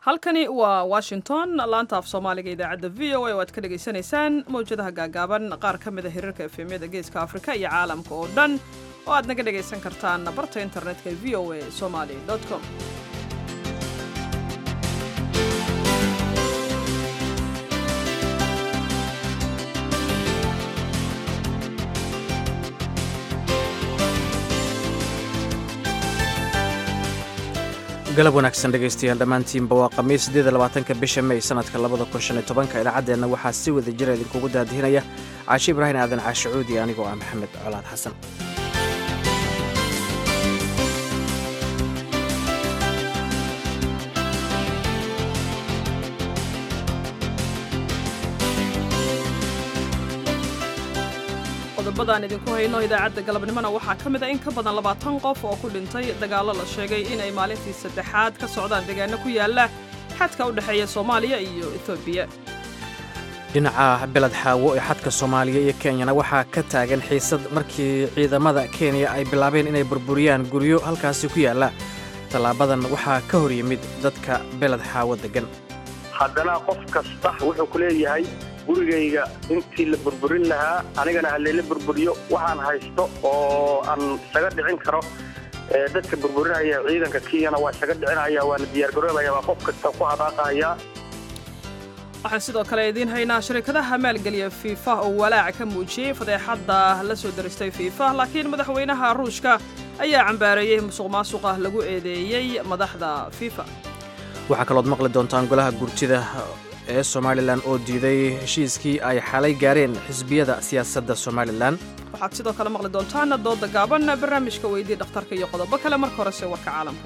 halkani waa washington laanta af soomaaliga idaacadda v o a oo aad ka dhagaysanaysaan mawjadaha gaagaaban qaar ka mid a hirarka efemyada geeska afrika iyo caalamka oo dhan oo aad naga dhagaysan kartaan barta internetka v o a somaly com galab wanaagsan dhegaystayaal dhammaantiinba waa khamiis siddeed labaatanka bisha may sanadka labada kun shan iyo tobanka idaacaddeenna waxaa si wada jira idinkugu daadihinaya caashi ibraahim aadan caashicuudi anigoo ah maxamed colaad xasan qodobadaan idinku hayno idaacadda galabnimona waxaa ka mid a in ka badan labaatan qof oo ku dhintay dagaallo la sheegay inay maalintii saddexaad ka socdaan deegaano ku yaala xadka u dhexeeya soomaaliya iyo etoobiya dhinaca beled xaawo ee xadka soomaaliya iyo kenyana waxaa ka taagan xiisad markii ciidamada kenya ay bilaabeen inay burburiyaan guryo halkaasi ku yaalla tallaabadan waxaa ka hor yimid dadka beled xaawo deggan haddana qof kasta wuxuu ku leeyahay gurigayga intii la burburin lahaa anigana halleela burburiyo waxaan haysto oo aan isaga dhicin karo dadka burburinaya ciidanka kenyana waa isaga dhicinaya waana diyaargaroobaya waa qof kasta ku hadaaqaya waxaan sidoo kale idiin haynaa shirkadaha maalgeliya fiifa oo walaac ka muujiyey fadeexadda la soo daristay fiifa laakiin madaxweynaha ruushka ayaa cambaareeyey musuq maasuqa lagu eedeeyey madaxda fiifa waxaa kalood maqli doontaan golaha gurtida ee somalilan oo diiday heshiiskii ay xalay gaareen xisbiyada siyaasadda somalilan waxaad sidoo kale maqli doontaan dooda gaaban barnaamijka weydii dhakhtarka iyo qodobo kale marka horese warka caalamka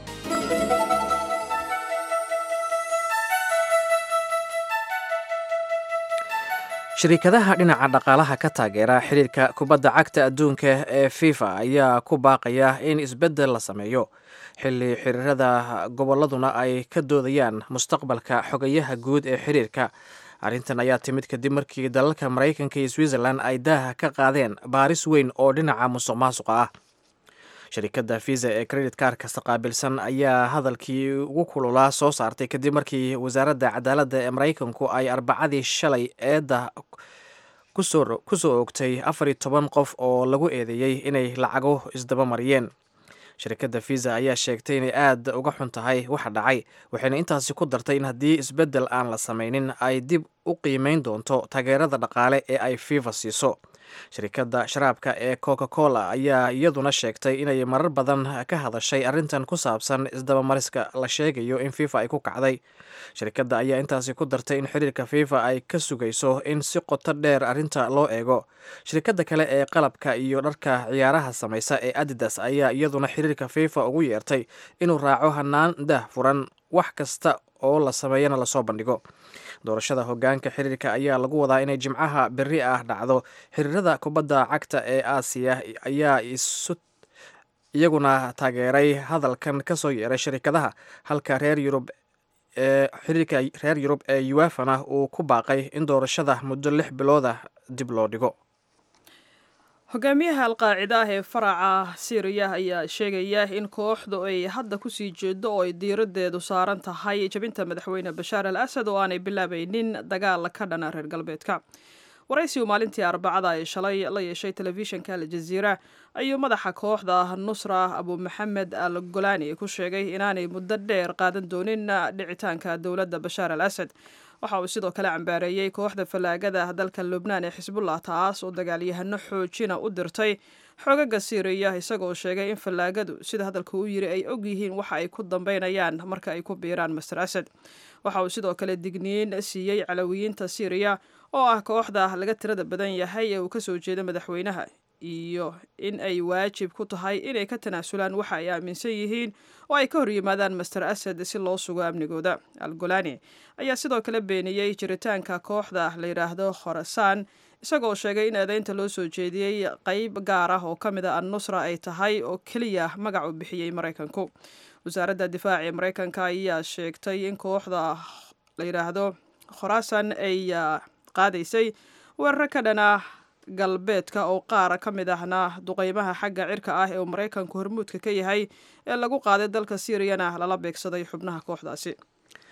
shirikadaha dhinaca dhaqaalaha ka taageera xidhiirka kubadda cagta adduunka ee fifa ayaa ku baaqaya in isbeddel la sameeyo xilli xiriirada gobolladuna ay ka doodayaan mustaqbalka xogayaha guud ee xidhiirka arrintan ayaa timid kadib markii dalalka maraykanka iyo switzerland ay daaha ka qaadeen baaris weyn oo dhinaca musuq maasuqa ah shirikadda visa ee credit kaarkasta qaabilsan ayaa hadalkii ugu kululaa soo saartay kadib markii wasaaradda cadaaladda ee maraykanku ay arbacadii shalay eedda ku soo ogtay afar iyo toban qof oo lagu eedeeyey inay lacago isdaba mariyeen shirikadda visa ayaa sheegtay inay aad uga xun tahay waxa dhacay waxayna intaasi ku dartay in haddii isbeddel aan la samaynin ay dib u qiimeyn doonto taageerada dhaqaale ee ay fifa siiso shirikadda sharaabka ee coca cola ayaa iyaduna sheegtay inay marar badan ka hadashay arrintan ku saabsan isdabamariska la sheegayo in fifa ay ku kacday shirikadda ayaa intaasi ku dartay in xiriirka fifa ay ka sugayso in si qoto dheer arrinta loo eego shirikadda kale ee qalabka iyo dharka ciyaaraha samaysa ee adidas ayaa iyaduna xiriirka fifa ugu yeertay inuu raaco hanaan dah furan wax kasta oo la sameeyana lasoo bandhigo doorashada hogaanka xiriirka ayaa lagu wadaa inay jimcaha berri ah dhacdo xiriirada kubadda cagta ee aasiya ayaa isu iyaguna taageeray hadalkan ka soo yeeray shirikadaha halka reer yurub ee xiriirka reer yurub ee uefana uu ku baaqay in doorashada muddo lix biloodah dib loo dhigo hogaamiyaha alqaacida ah ee faraca syriya ayaa sheegaya in kooxdu ay hadda kusii jeedo oo ay diiraddeedu saaran tahay jabinta madaxweyne bashaar al asad oo aanay bilaabaynin dagaal ka dhana reer galbeedka waraysigu maalintii arbacada ee shalay la yeeshay telefishinka aljaziira ayuu madaxa kooxda nusra abu maxamed al golani ku sheegay inaanay muddo dheer qaadan doonin dhicitaanka dowladda bashaar al asad waxa uu sidoo kale cambaareeyey kooxda fallaagada dalka lubnaan ee xisbullah taas oo dagaalyahano xoojina u dirtay xoogaga siiriya isagoo sheegay in fallaagadu sida hadalka u yiri ay og yihiin waxa ay ku dambeynayaan marka ay ku biiraan master asad waxa uu sidoo kale digniin siiyey calawiyiinta siiriya oo ah kooxda laga tirada badan yahay ee uu kasoo jeeda madaxweynaha iyo in ay waajib ku tahay inay ka tanaasulaan waxa ay aaminsan yihiin oo ay ka hor yimaadaan master asad si loo sugo amnigooda al golani ayaa sidoo kale beeniyey jiritaanka kooxda la yidhaahdo khorasaan isagoo sheegay in eedeynta loo soo jeediyey qeyb gaar ah oo ka mid a annusra ay tahay oo keliya magac u bixiyey maraykanku wasaaradda difaaca ee maraykanka ayaa sheegtay in kooxda la yidhaahdo khorasan ay qaadaysay weeraro ka dhana galbeedka oo qaar ka mid ahna duqeymaha xagga cirka ah ee uu maraykanku hormuudka ka yahay ee lagu qaaday dalka siiriyana lala beegsaday xubnaha kooxdaasi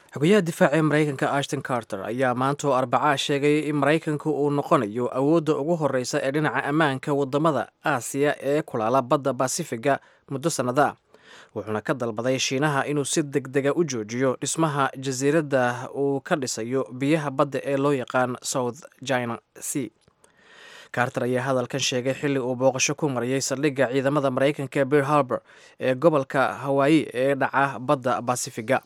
xogayaha difaaca ee maraykanka ashton carter ayaa maanta oo arbacaa sheegay in maraykanku uu noqonayo awoodda ugu horreysa ee dhinaca ammaanka waddamada aasiya ee kulaala badda basifiga muddo sannada ah wuxuuna ka dalbaday shiinaha inuu si deg dega u joojiyo dhismaha jasiiradda uu ka dhisayo biyaha badda ee loo yaqaan south china sea carter ayaa hadalkan sheegay xilli uu booqasho ku mariyey saldhigga ciidamada maraykanka bir harbor ee gobolka hawaayi ee dhaca badda basifiga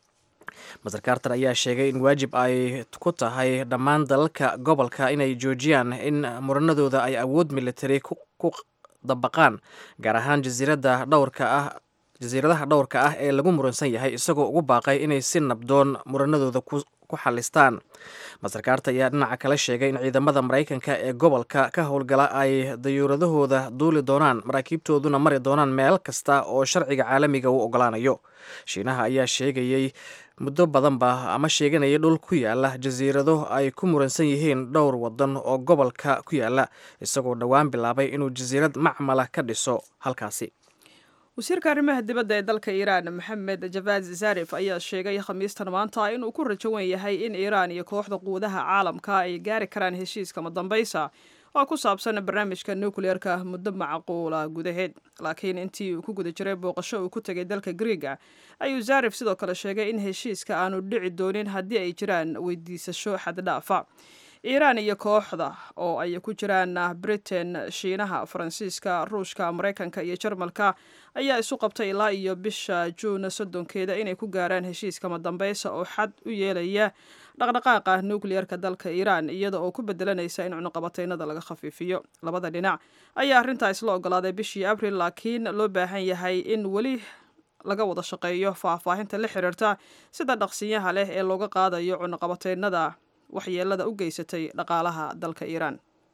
master carter ayaa sheegay in waajib ay ku tahay dhammaan dalalka gobolka inay joojiyaan in muranadooda ay awood military ku dabaqaan gaar ahaan jasiirada dhowrka ah jasiiradaha dhowrka ah ee lagu muransan yahay isagoo ugu baaqay inay si nabdoon muranadooda ku xalistaan master carter ayaa dhinaca kale sheegay in ciidamada maraykanka ee gobolka ka howlgala ay dayuuradahooda duuli doonaan maraakiibtooduna mari doonaan meel kasta oo sharciga caalamiga uu ogolaanayo shiinaha ayaa sheegayey muddo badanba ama sheeganayay dhul ku yaala jasiirado ay ku muransan yihiin dhowr wadan oo gobolka ku yaala isagoo dhowaan bilaabay inuu jasiirad macmala ka dhiso halkaasi wasiirka arrimaha dibadda ee dalka iiraan maxamed javad zarif ayaa sheegay khamiistan maanta inuu ku rajowan yahay in iiraan iyo kooxda quudaha caalamka ay gaari karaan heshiiska madambaysa oo ku saabsan barnaamijka nukleerka muddo macquula gudaheed laakiin intii uu ku guda jiray booqasho uu ku tegay dalka griega ayuu zarif sidoo kale sheegay in heshiiska aanu dhici doonin haddii ay jiraan weydiisasho xaddhaafa iiraan iyo kooxda oo ay ku jiraan britain shiinaha faransiiska ruushka maraykanka iyo jarmalka ayaa isu qabtay ilaa iyo bisha juun soddonkeeda inay ku gaaraan heshiiska madambeysa oo xad u yeelaya dhaqdhaqaaqa nukliyeerka dalka iiraan iyada oo ku bedelanaysa in cunuqabateynada laga khafiifiyo labada dhinac ayaa arrintaa isla ogolaaday bishii abril laakiin loo baahan yahay in weli laga wada shaqeeyo faahfaahinta la xiriirta sida dhaqsinyaha leh ee looga qaadayo cunuqabateynada waxyeelada u geysatay dhaqaalaha dalka iiraan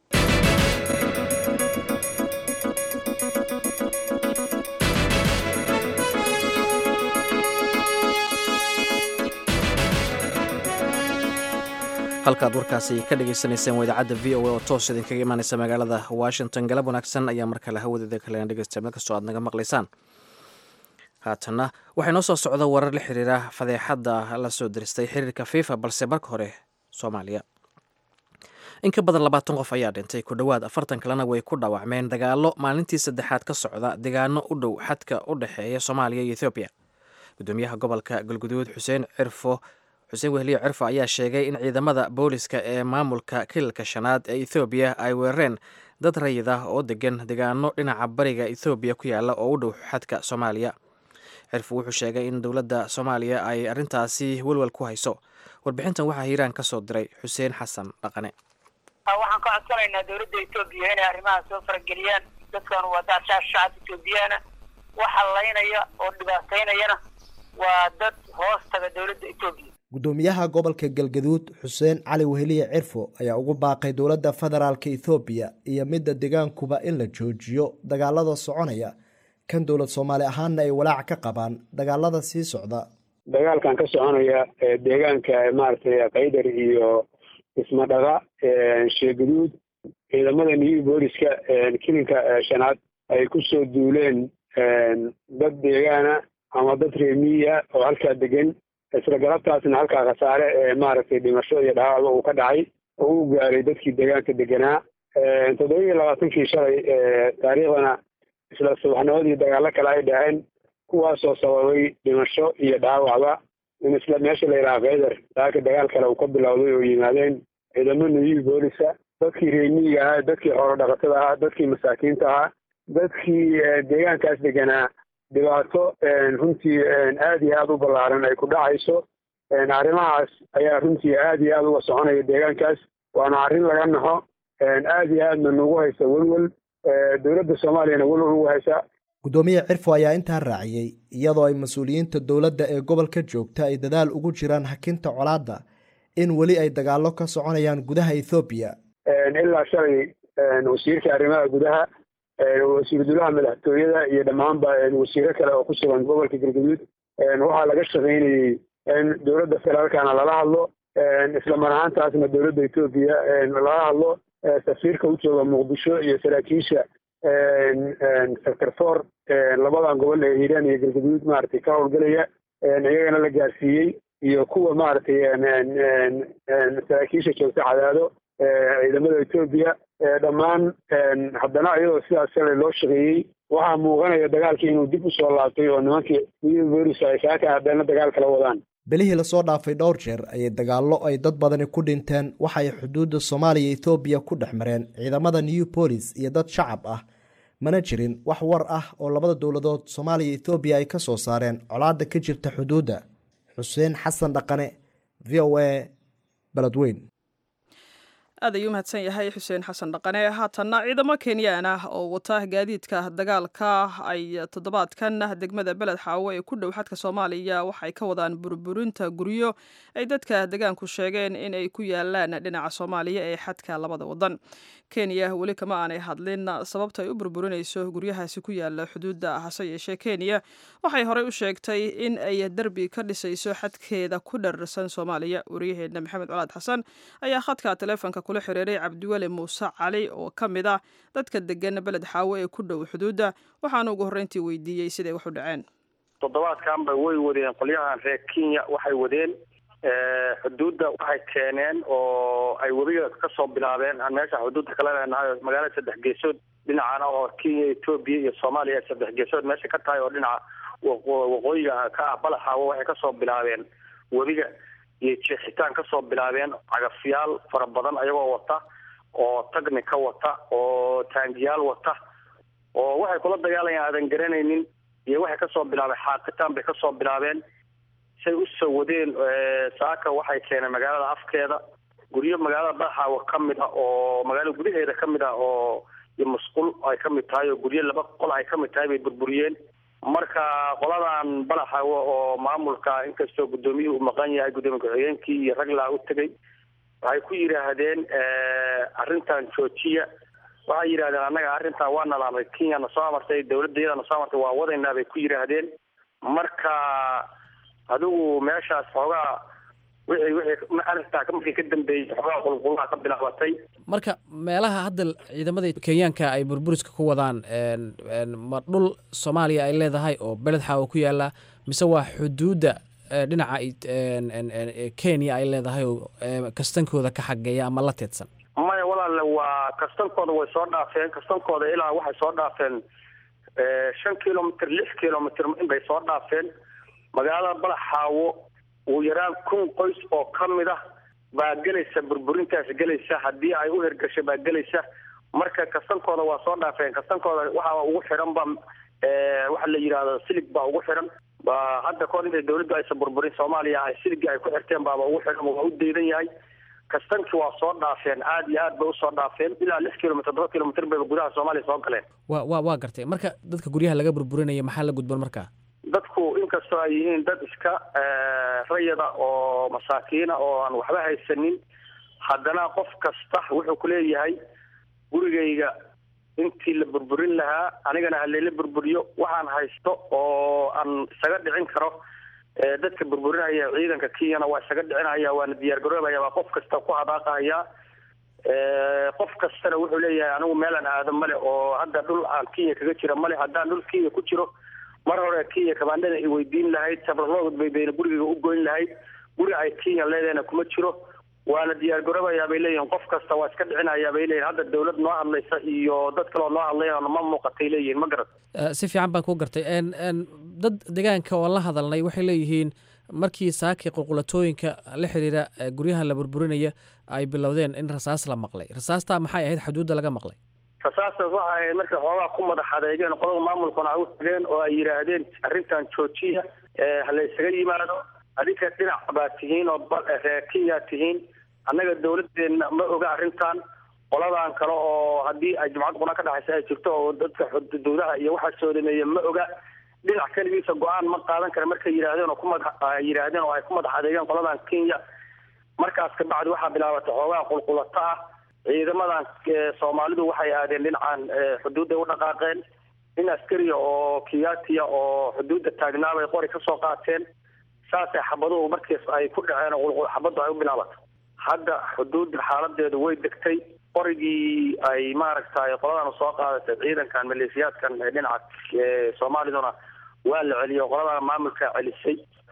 halkaad warkaasi ka dhagaysanayseen waa idaacadda v o a oo toos idinkaga imaaneysa magaalada washington galab wanaagsan ayaa mar kale hawadeeda kalena dhegeysta meel kastoo aad naga maqlaysaan haatanna waxay noo soo socda warar la xiriira fadeexadda la soo diristay xiriirka fifa balse marka hore soomaaliya in ka badan labaatan qof ayaa dhintay ku dhowaad afartan kalena way ku dhaawacmeen dagaallo maalintii saddexaad ka socda deegaano u dhow xadka u dhexeeya soomaaliya iyo ethoobiya gudoomiyaha gobolka galguduud xuseen cirfo xuseen wehliyo cirfo ayaa sheegay in ciidamada booliska ee maamulka kililka shanaad ee ethoobiya ay weerareen dad rayid ah oo degan deegaano dhinaca bariga ethoobiya ku yaala oo u dhow xadka soomaaliya cirfo wuxuu sheegay in dowladda soomaaliya ay arrintaasi welwel ku hayso warbixintan waxaa hiiraan ka soo diray xuseen xasan dhaqane waxaan ka codsanaynaa dowladda etoobiya inay arrimaha soo farageliyaan dadkan waa daadshaa shacab etoobiyaana waxa laynaya oo dhibaataynayana waa dad hoos taga dowladda etoobiya gudoomiyaha gobolka galgaduud xuseen cali weheliye cirfo ayaa ugu baaqay dowladda federaalka ethoobiya iyo midda deegaankuba in la joojiyo dagaalada soconaya kan dowlad soomaali ahaanna ay walaac ka qabaan dagaalada sii socda dagaalkan ka soconaya deegaanka maaragtay kaydar iyo ismadhaga sheegaduud ciidamada new booliska kilinka shanaad ay ku soo duuleen dad deegaana ama dad reemiya oo halkaa degan isla galabtaasna halkaa khasaare ee maaragtay dhimasho iyo dhaawacba uu ka dhacay oo u gaaray dadkii deegaanka deganaa toddoba iyo labaatankii shalay taariikhdana isla subaxnimadii dagaallo kale ay dhaceen kuwaasoo sababay dhimasho iyo dhaawacba in isla meesha la yidhaha kaydar daaka dagaal kale uu ka bilowday oo yimaadeen ciidamo new boolisa dadkii reemiyiga ahaa dadkii xoolo dhaqatada ahaa dadkii masaakiinta ahaa dadkii deegaankaas deganaa dhibaato runtii aad iyo aada u ballaaran ay ku dhacayso arrimahaas ayaa runtii aad iyo aada uga soconaya deegaankaas waana arrin laga naxo aad iyo aadna nagu haysa welwel dowladda soomaaliyana welwel ugu haysa gudoomiye cirfo ayaa intaa raaciyey iyadoo ay mas-uuliyiinta dowladda ee gobolka joogta ay dadaal ugu jiraan hakinta colaadda in weli ay dagaallo ka soconayaan gudaha ethoobiya ilaa shalay wasiirka arrimaha gudaha wasiir dulaha madaxtooyada iyo dhammaanba wasiiro kale oo ku sugan gobolka galgaduud waxaa laga shaqaynayey in dowladda federaalkana lala hadlo isla mar ahaantaasna dowladda etoobiya lala hadlo safiirka u jooga muqdisho iyo saraakiisha sector four labadan gobol ee hiiraan iyo galgaduud maaragtay ka howlgelaya iyagana la gaarsiiyey iyo kuwa maaragtay saraakiisha joogta cadaado ciidamada etoobiya dhammaan haddana iyadoo sidaas shalay loo shaqeeyey waxaa muuqanaya dagaalkii inuu dib usoo laabtay oo nimankii new bolis ay saaka haddana dagaal kala wadaan bilihii lasoo dhaafay dhowr jeer ayay dagaallo ay dad badani ku dhinteen waxay xuduudda soomaaliya etoobiya ku dhex mareen ciidamada new bolis iyo dad shacab ah mana jirin wax war ah oo labada dowladood soomaaliya etoobiya ay ka soo saareen colaadda ka jirta xuduudda xuseen xasan dhaqane v o a beledweyn aad ayuu mahadsan yahay xuseen xasan dhaqane haatanna ciidamo kenyaan ah oo wata gaadiidka dagaalka ay toddobaadkan degmada beled xaawo ee ku dhow xadka soomaaliya waxay ka wadaan burburinta guryo ay dadka degaanku sheegeen in ay ku yaalaan dhinaca soomaaliya ee xadka labada wadan kenya weli kama aanay hadlin sababta ay u burburinayso guryahaasi ku yaala xuduudda hase yeeshee kenya waxay horey u sheegtay in ay derbi ka dhisayso xadkeeda ku dhararsan soomaaliya waryaheena maxamed colaad xasan ayaa khadka taleefonka kula xiriiray cabdiweli muuse cali oo ka mid ah dadka degan beled xaawo ee ku dhow xuduudda waxaana ugu horreyntii weydiiyey siday wax u dhaceen toddobaadkanba way wadeen qolyahan reer kenya waxay wadeen xuduudda waxay keeneen oo ay webiga kasoo bilaabeen aan meesha xuduudda kala leenahay magaalada saddex geesood dhinacana oo kenya etoobiya iyo soomaaliya saddex geesood meesha ka tahay oo dhinaca waqooyiga ka ah balaxaawo waxay kasoo bilaabeen webiga iyo jeexitaan kasoo bilaabeen cagafyaal fara badan ayagoo wata oo tagni ka wata oo taangiyaal wata oo waxay kula dagaalayaan aadan garanaynin iyo waxay kasoo bilaabeen xaaqitaan bay kasoo bilaabeen say usoo wadeen saaka waxay keeneen magaalada afkeeda guryo magaalada balaxaawo ka mid ah oo magaalada gudaheeda ka mid ah oo iyo musqul ay ka mid tahay oo guryo laba qol ay ka mid tahay bay burburiyeen marka qoladan balaxawo oo maamulka inkastoo guddoomiyuhu uu maqan yahay guddoomiye ku-xigeenkii iyo raglaa u tegay waxay ku yidhaahdeen arrintan joojiya waxay yidhahdeen annaga arrintan waa nalaamay kenya na soo amartay dawladda iyada na soo amartay waa wadaynaa bay ku yidhaahdeen marka adigu meeshaas xoogaa wixii wixii arrintaa markii ka dambeeyey xoogaa qulqulaha ka bilaabatay marka meelaha hadda ciidamada kenyaanka ay burburiska ku wadaan ma dhul soomaaliya ay leedahay oo beled xaawo ku yaala mise waa xuduudda dhinaca kenya ay leedahay oo kastankooda ka xageeya ama la teedsan maya walaale waa kastankooda way soo dhaafeen kastankooda ilaa waxay soo dhaafeen shan kilomitr lix kilomitr inbay soo dhaafeen magaalada balaxaawo ugu yaraan kun qoys oo ka mid ah baa gelaysa burburintaas gelaysa haddii ay u hirgasho baa gelaysa marka kastankooda waa soo dhaafeen kastankooda waxaa ugu xiran ba waxa la yidhahdo silig baa ugu xiran ba hadda kahor intay dawladdu aysan burburin soomaaliya ay siligii ay ku xirteen baaba ugu xiran waa u daydan yahay kastankii waa soo dhaafeen aada iyo aad bay usoo dhaafeen ilaa lix kilomitr todoba kilomitr bayba gudaha soomaaliya soo galeen wa wa waa gartay marka dadka guryaha laga burburinaya maxaa la gudban markaa dadku inkastoo ay yihiin dad iska rayada oo masaakiina oo aan waxba haysanin haddana qof kasta wuxuu ku leeyahay gurigayga intii la burburin lahaa anigana halayla burburiyo waxaan haysto oo aan isaga dhicin karo dadka burburinaya ciidanka kenyana waa isaga dhicinaya waana diyaar garoobaya waa qof kasta ku hadaaqahaya qof kastana wuxuu leeyahay anigu meelaan aado male oo hadda dhul aan kenya kaga jira male haddaan dhul kenya ku jiro mar hore kenya kabaandhada ay weydiin lahayd sabralood bay bayna gurigayga u goyn lahayd guri ay kenya leedahayna kuma jiro waana diyaar garoobayaa bay leeyihin qof kasta waa iska dhicinayaa bay leeyihin hadda dawlad noo hadlaysa iyo dad kaleo noo hadlaya ma muuqatay leeyihin ma garat si fiican baan ku gartay dad deegaanka oo la hadalnay waxay leeyihiin markii saakii qulqulatooyinka la xiriira guryaha la burburinaya ay bilowdeen in rasaas la maqlay rasaastaa maxay ahayd xuduudda laga maqlay rasaastas waxa ahayd markay xoogaa ku madax adeegeen qolada maamulkuna ay u tageen oo ay yidhaahdeen arrintan joojiya hala isaga yimaado adinka dhinac baa tihiin oo reer kenya tihiin annaga dawladdeena ma oga arrintan qoladan kale oo haddii ay jumcad quna ka dhexaysa ay jirto oo dadka xuduudaha iyo waxaa soodameeya ma oga dhinac keligiisa go-aan ma qaadan kara markay yidhaahdeen oo kumada yidhaahdeen oo ay ku madax adeegeen qoladan kenya markaas kabacdi waxaa bilaabatay xoogaa qulqulato ah ciidamadan soomaalidu waxay aadeen dhinacan xuduudday u dhaqaaqeen nin askariya oo kiyatiya oo xuduudda taagnaabay qori kasoo qaateen saasay xabaduhu markiis ay ku dhaceen oo xabaddu ay u bilaabatay hadda xuduudda xaaladeedu way degtay qorigii ay maaragtay qoladan soo qaadatay ciidankan maleeshiyaadkan dhinaca soomaaliduna waa la celiyo qoladan maamulka celisay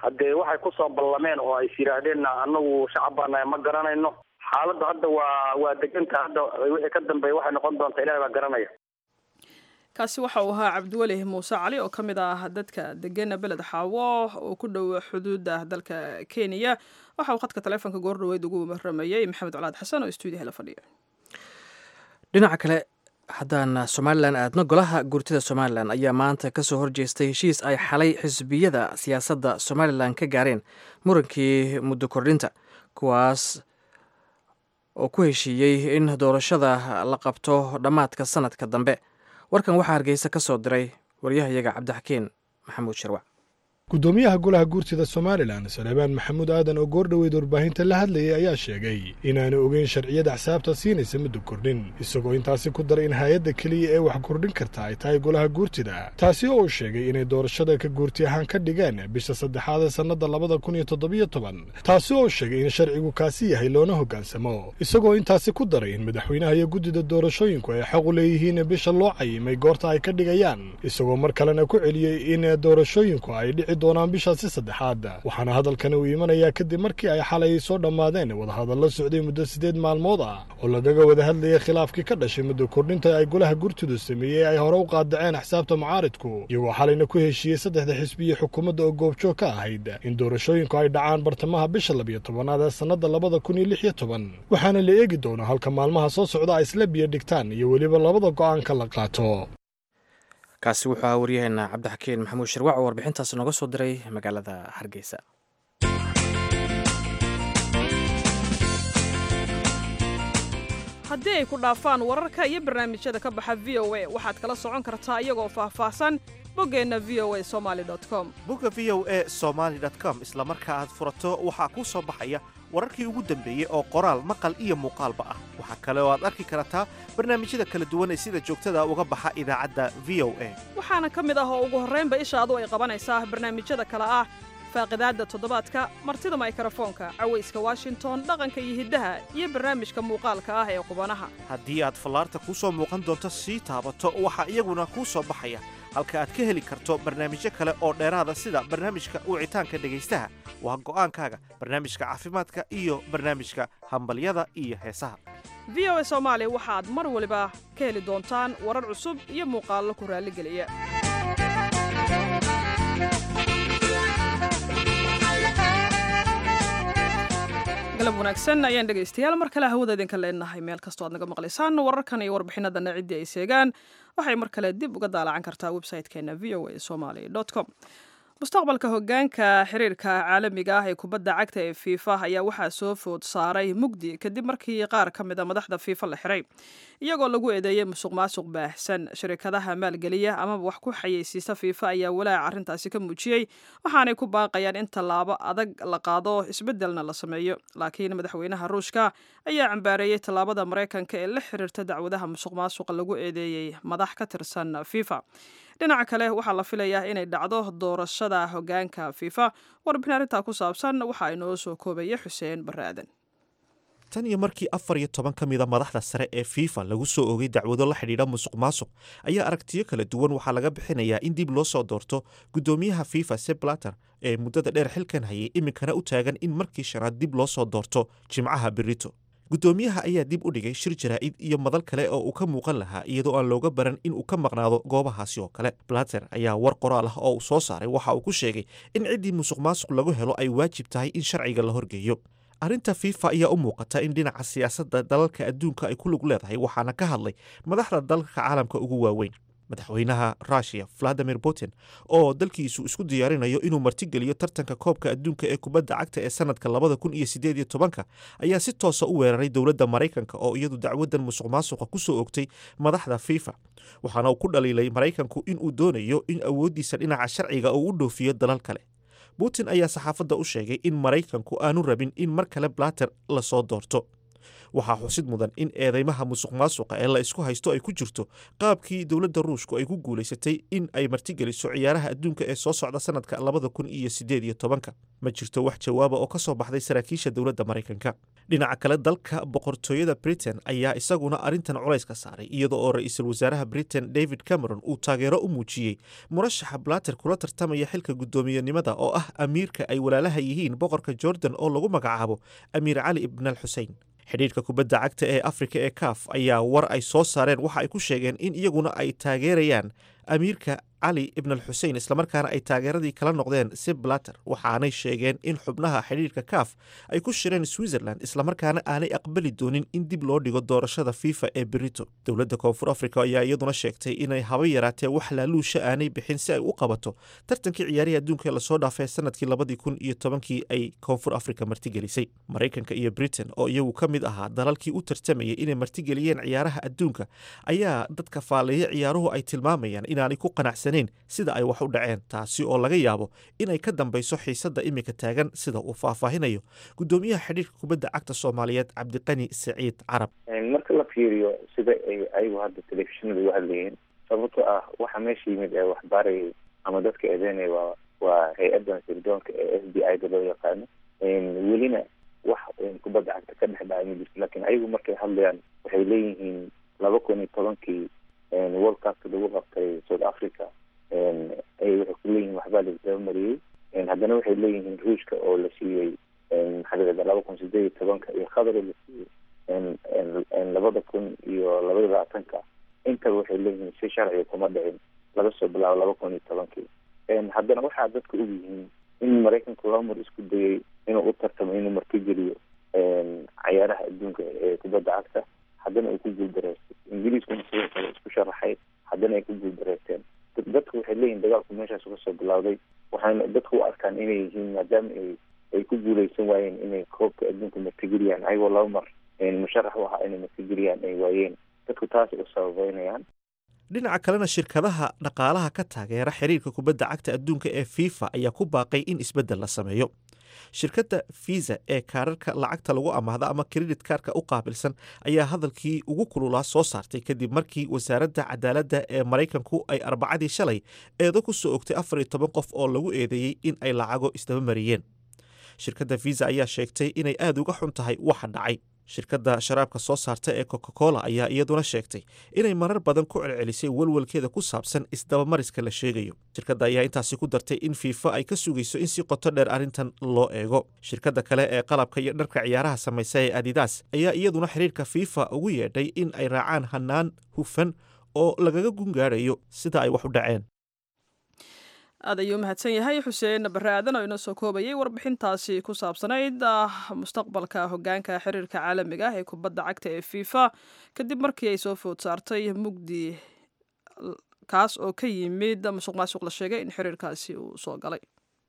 haddee waxay kusoo ballameen oo ay is yidhaahdeenna annagu shacab baanahay ma garanayno xaaladda hadda waa waa deganta hadda wixii ka dambeeya waxay noqon doontaa ilahi baa garanaya kaasi waxa uu ahaa cabdiweli muuse cali oo ka mid ah dadka degana beled xaawo oo ku dhow xuduudda dalka kenya waxa uu khadka taleefonka goordhaweyd ugu waramayey maxamed colaad xasan oo stuudiyaha la fadhiya dhinaca kale haddaan somalilan aadno golaha guurtida somalilan ayaa maanta ka soo horjeestay heshiis ay xalay xisbiyada siyaasadda somalilan ka gaareen murankii muddo kordhinta kuwaas oo ku heshiiyey in doorashada la qabto dhammaadka sanadka dambe warkan waxaa hargeysa ka soo diray waryahayaga cabdixakiin maxamuud shirwac guddoomiyaha golaha guurtida somalilan saleebaan maxamuud aadan oo goordhoweyd warbaahinta la hadlayay ayaa sheegay inaanu ogeyn sharciyada axsaabta siinaysa muddo kordhin isagoo intaasi ku daray in hay-adda keliya ee wax kordhin karta ay tahay golaha guurtida taasi oo uu sheegay inay doorashada ka guurti ahaan ka dhigeen bisha saddexaad ee sannadda labada kun iyo toddobiyo toban taasi oo sheegay in sharcigu kaasi yahay loona hoggaansamo isagoo intaasi ku daray in madaxweynaha iyo guddida doorashooyinku ay xaq u leeyihiin bisha loo cayimay goorta ay ka dhigayaan isagoo mar kalena ku celiyey in doorashooyinku ay dhici doonaan bishaasi saddexaad waxaana hadalkani uu imanayaa kadib markii ay xalay soo dhammaadeen wadahadallo socday muddo siddeed maalmood ah oo lagaga wada hadlayay khilaafkii ka dhashay muddo kordhinta ay golaha gurtidu sameeyey ay hore u qaadaceen axsaabta mucaaridku iyagoo xalayna ku heshiiyey saddexda xisbiya xukuumadda oo goobjoog ka ahayd in doorashooyinku ay dhacaan bartamaha bisha labiyo tobanaad ee sannadda labada kun iyo lix iyo toban waxaana la eegi doonaa halka maalmaha soo socda ay isla biyo dhigtaan iyo weliba labada go'aanka la qaato kaasi wuxuu ahaa waryaheena cabdixakiin maxamuud shirwac oo warbixintaas nooga soo diray magaalada hargeysa haddii ay ku dhaafaan wararka iyo barnaamijyada ka baxa v o a waxaad kala socon kartaa iyagoo faahfaahsan boggeenna v o a somaali com bogga v o e somaali com isla marka aad furato waxaa kuu soo baxaya wararkii ugu dambeeyey oo qoraal maqal iyo muuqaalba ah waxaa kale oo aad arki kartaa barnaamijyada kala duwan ee sida joogtada uga baxa idaacadda v o a waxaana ka mid ah oo ugu horraynba ishaadu ay qabanaysaa barnaamijyada kale ah faaqidaadda toddobaadka martida maykrofoonka cawayska washington dhaqanka iyo hiddaha iyo barnaamijka muuqaalka ah ee qubanaha haddii aad fallaarta kuu soo muuqan doonto sii taabato waxaa iyaguna kuu soo baxaya halka aad ka heli karto barnaamijyo kale oo dheeraada sida barnaamijka wicitaanka dhegaystaha waa go'aankaaga barnaamijka caafimaadka iyo barnaamijka hambalyada iyo heesaha v o a soomaali waxaad mar waliba ka heli doontaan warar cusub iyo muuqaallo ku raalligeliya galab wanaagsan ayaan dhegaystayaal mar kale hawada idinka leenahay meel kastoo aad naga maqlaysaan wararkan iyo warbixinadana ciddii ay seegaan waxay mar kale dib uga daalacan kartaa website-keena v o a somaly com mustaqbalka hogaanka xiriirka caalamiga ah ee kubadda cagta ee fiifa ayaa waxaa soo food saaray mugdi kadib markii qaar ka mid a madaxda fiifa la xiray iyagoo lagu eedeeyey musuq maasuq baahsan shirkadaha maalgeliya amaba wax ku xayeysiista fiifa ayaa walaaca arrintaasi ka muujiyey waxaanay ku baaqayaan in tallaabo adag la qaado isbeddelna la sameeyo laakiin madaxweynaha ruushka ayaa cambaareeyey tallaabada maraykanka ee la xiriirta dacwadaha musuq maasuqa lagu eedeeyey madax ka tirsan fiifa dhinaca kale waxaa la filayaa inay dhacdo doorashada hogaanka fiifa warbixin arrintaa ku saabsan waxaa inoo soo koobaya xuseen barre aadan tan iyo markii afar iyo toban ka mida madaxda sare ee fifa lagu soo oogay dacwado la xidhiidha musuq maasuq ayaa aragtiyo kala duwan waxaa laga bixinayaa in dib loo soo doorto guddoomiyaha fifa seblater ee muddada dheer xilkan hayay iminkana u taagan in markii shanaad dib loo soo doorto jimcaha berito guddoomiyaha ayaa dib u dhigay shir jaraa'id iyo madal kale oo uu ka muuqan lahaa iyadoo aan looga baran in uu ka maqnaado goobahaasi oo kale blater ayaa war qoraal ah oo uu soo saaray waxa uu ku sheegay in ciddii musuq maasuq lagu helo ay waajib tahay in sharciga la horgeeyo arrinta fifa ayaa u muuqata in dhinaca siyaasadda dalalka adduunka ay ku lug leedahay waxaana ka hadlay madaxda dalalka caalamka ugu waaweyn madaxweynaha russiya valadimir putin oo dalkiisu isku diyaarinayo inuu martigeliyo tartanka koobka adduunka ee kubadda cagta ee sanadka labada kun iyo sideed iyo tobanka ayaa si toosa u weeraray dowladda maraykanka oo iyadu dacwadan musuq maasuqa ku soo ogtay madaxda fifa waxaana uu ku dhaliilay maraykanku inuu doonayo in awooddiisa dhinaca sharciga uu u dhoofiyo dalal kale putin ayaa saxaafadda u sheegay in maraykanku aanu rabin in mar kale blater lasoo doorto waxaa xusid mudan in eedeymaha musuq maasuqa ee la isku haysto ay ku jirto qaabkii dowladda ruushku ay ku guulaysatay in ay martigeliso ciyaaraha adduunka ee soo socda sanadka labada kun iyo sideed iyo tobanka ma jirto wax jawaaba oo ka soo baxday saraakiisha dowladda maraykanka dhinaca kale dalka boqortooyada britain ayaa isaguna arrintan culays ka saaray iyada oo ra-iisul wasaaraha britain david cameron uu taageero u muujiyey murashaxa blater kula tartamaya xilka guddoomiyenimada oo ah amiirka ay walaalaha yihiin boqorka jordan oo lagu magacaabo amiir cali ibn al xusein xidhiirka kubadda cagta ee afrika ee kaaf ayaa war ay soo saareen waxa ay ku sheegeen in iyaguna ay taageerayaan amiirka cali ibn al xusein islamarkaana ay taageeradii kala noqdeen si blater waxaanay sheegeen in xubnaha xidhiirka kaaf ay ku shireen switzerland islamarkaana aanay aqbali doonin in dib loo dhigo doorashada fifa ee berito dowladda koonfur africa ayaa iyaduna sheegtay inay haba yaraatee wax laaluusha aanay bixin si ay u qabato tartankii ciyaarihii adduunka ee lasoo dhaafay sanadkii labadii kun iyo tobankii ay koonfur africa martigelisay maraykanka iyo britain oo iyagu ka mid ahaa dalalkii u tartamayay inay martigeliyeen ciyaaraha adduunka ayaa dadka faaleeya ciyaaruhu ay tilmaamayaan inaanay ku qanacsan sida ay wax u dhaceen taasi oo laga yaabo inay ka dambayso xiisadda imika taagan sida uu faahfaahinayo guddoomiyaha xidhiirka kubadda cagta soomaaliyeed cabdiqani saciid carab marka la fiiriyo sida ay ayagu hadda telefishinada u hadlayeen sababto ah waxa meesha yimid ee waxbaarayay ama dadka eedeynaya waa waa hay-addan sirdoonka ee f b i da loo yaqaano welina wax kubadda cagta ka dhex dhacay ma jirto lakin ayagu markay hadlayaan waxay leeyihiin laba kun iyo tobankii world cupka lagu qabtay south africa ay waxay ku leeyihiin waxbaa laisdaba mariyey haddana waxay leeyihiin ruushka oo la siiyey maxaa layihahda laba kun sideed iyo tobanka iyo qatar la siiyey labada kun iyo labaiyo labaatanka intaba waxay leeyihiin si sharciga kuma dhicin laga soo bilaabo laba kun iyo tobankii haddana waxaa dadka og yihiin in maraykanku laba mar isku dayay inuu u tartamo inuu martigeliyo cayaaraha adduunka ee kubadda cagta haddana ay ku guuldareystay ingiriiskuna sidoo kale isku sharaxay haddana ay ku guuldareysteen dadku waxay leeyihin dagaalku meeshaas uga soo bilowday waxayna dadku u arkaan inay yihiin maadaama ay ay ku guuleysan waayeen inay koobka adduunka martigeliyaan ayagoo laba mar musharax u ahaa inay martigeliyaan ay waayeen dadku taasay u sababeynayaan dhinaca kalena shirkadaha dhaqaalaha ka taageera xiriirka kubadda cagta adduunka ee fifa ayaa ku baaqay in isbeddel la sameeyo shirkadda fiisa ee kaararka lacagta lagu amaahda ama kredit kaarka u qaabilsan ayaa hadalkii ugu kululaa soo saartay kadib markii wasaaradda cadaaladda ee maraykanku ay arbacadii shalay eedo ku soo ogtay afar iyo toban qof oo lagu eedeeyey in ay lacago isdaba mariyeen shirkadda fiisa ayaa sheegtay inay aada uga xun tahay waxa dhacay shirkadda sharaabka soo saarta ee coca cola ayaa iyaduna sheegtay inay marar badan ku celcelisay welwelkeeda ku saabsan isdabamariska la sheegayo shirkadda ayaa intaasi ku dartay in fiifa ay ka sugayso in si qoto dheer arrintan loo eego shirkadda kale ee qalabka iyo dharka ciyaaraha samaysa ee adidas ayaa iyaduna xiriirka fiifa ugu yeedhay in ay raacaan hanaan hufan oo lagaga gungaadhayo sida ay wax u dhaceen aad ayuu mahadsan yahay xuseen bare aadan oo inoo soo koobayay warbixintaasi ku saabsanayd mustaqbalka hogaanka xiriirka caalamiga ah ee kubadda cagta ee fifa kadib markii ay soo food saartay mugdi kaas oo ka yimid musuq maasuq la sheegay in xiriirkaasi uu soo galay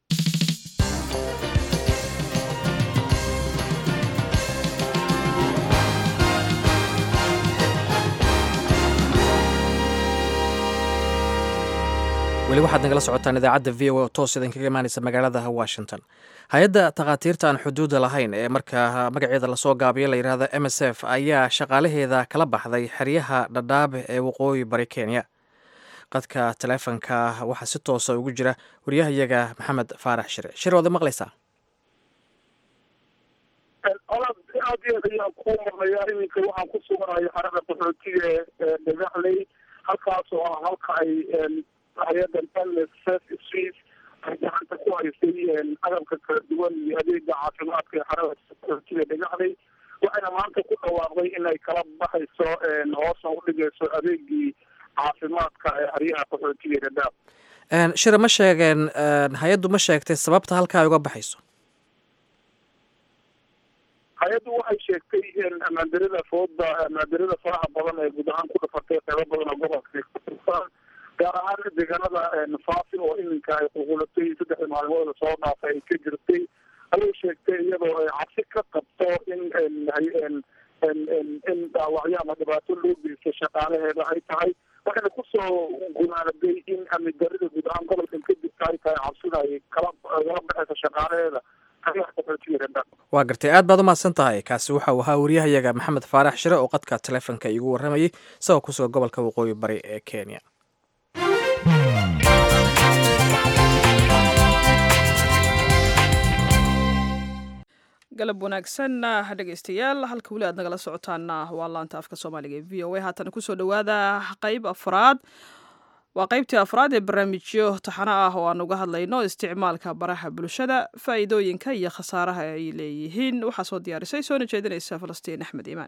weli waxaad nagala socotaan idaacadda v o oo toos idinkaga imaanaysa magaalada washington hay-adda takhaatiirta aan xuduuda lahayn ee markaa magaceeda lasoo gaabiyo la yidhaahdo m s f ayaa shaqaalaheeda kala baxday xeryaha dhadhaabe ee waqooyi bari kenya qadka taleefonka waxaa si toosa ugu jira wariyahayaga maxamed faarax shire shir waad maqlaysaa aad aad iyo aad ayaan ku maqlayaa iminka waxaan ku suganahay xarada qaxootiga ee dhagaxley halkaas oo ah halka ay hay-adan nsf swiss ay gacanta ku haysay agabka kala duwan iyo adeega caafimaadka ee xarada qaxootiga dhagaxley waxayna maanta ku dhawaaqday in ay kala baxayso hoosna udhigayso adeegii caafimaadka ee haryaha qaxootiga dhadhaab shire ma sheegeen hay-addu ma sheegtay sababta halkaa ay uga baxayso hay-addu waxay sheegtay ammaandarada fooda ammaandarada faraha badan ee guud ahaan ku dhafartay qeybo badan oo gobolka gaar ahaan deegaanada faafi oo iminka ay qulqulatay saddexda maalmood lasoo dhaafay ay ka jirtay ayay sheegtay iyadoo ay cabsi ka qabto in in dhaawacyo ama dhibaato loo geysto shaqaalaheeda ay tahay waxayna kusoo gunaanaday in amni darida guud ahaan gobolkan ka jirta ay tahay cabsida ay kala kala baxayso shaqaalaheeda waa gartay aad baad u mahadsan tahay kaasi waxa uu ahaa wariyahayaga maxamed faarax shire oo qadka taleefonka iigu warramayay isagoo ku sugan gobolka waqooyi bari ee kenya galab wanaagsan dhegeystayaal halka weli aad nagala socotaana waa laanta afka soomaaliga ee v o a haatana kusoo dhowaada qeyb afraad waa qeybtii afraad ee barnaamijyo taxano ah oo aan uga hadlayno isticmaalka baraha bulshada faa'iidooyinka iyo khasaaraha ay leeyihiin waxaa soo diyaarisay soona jeedinaysa falastiin axmed iimaan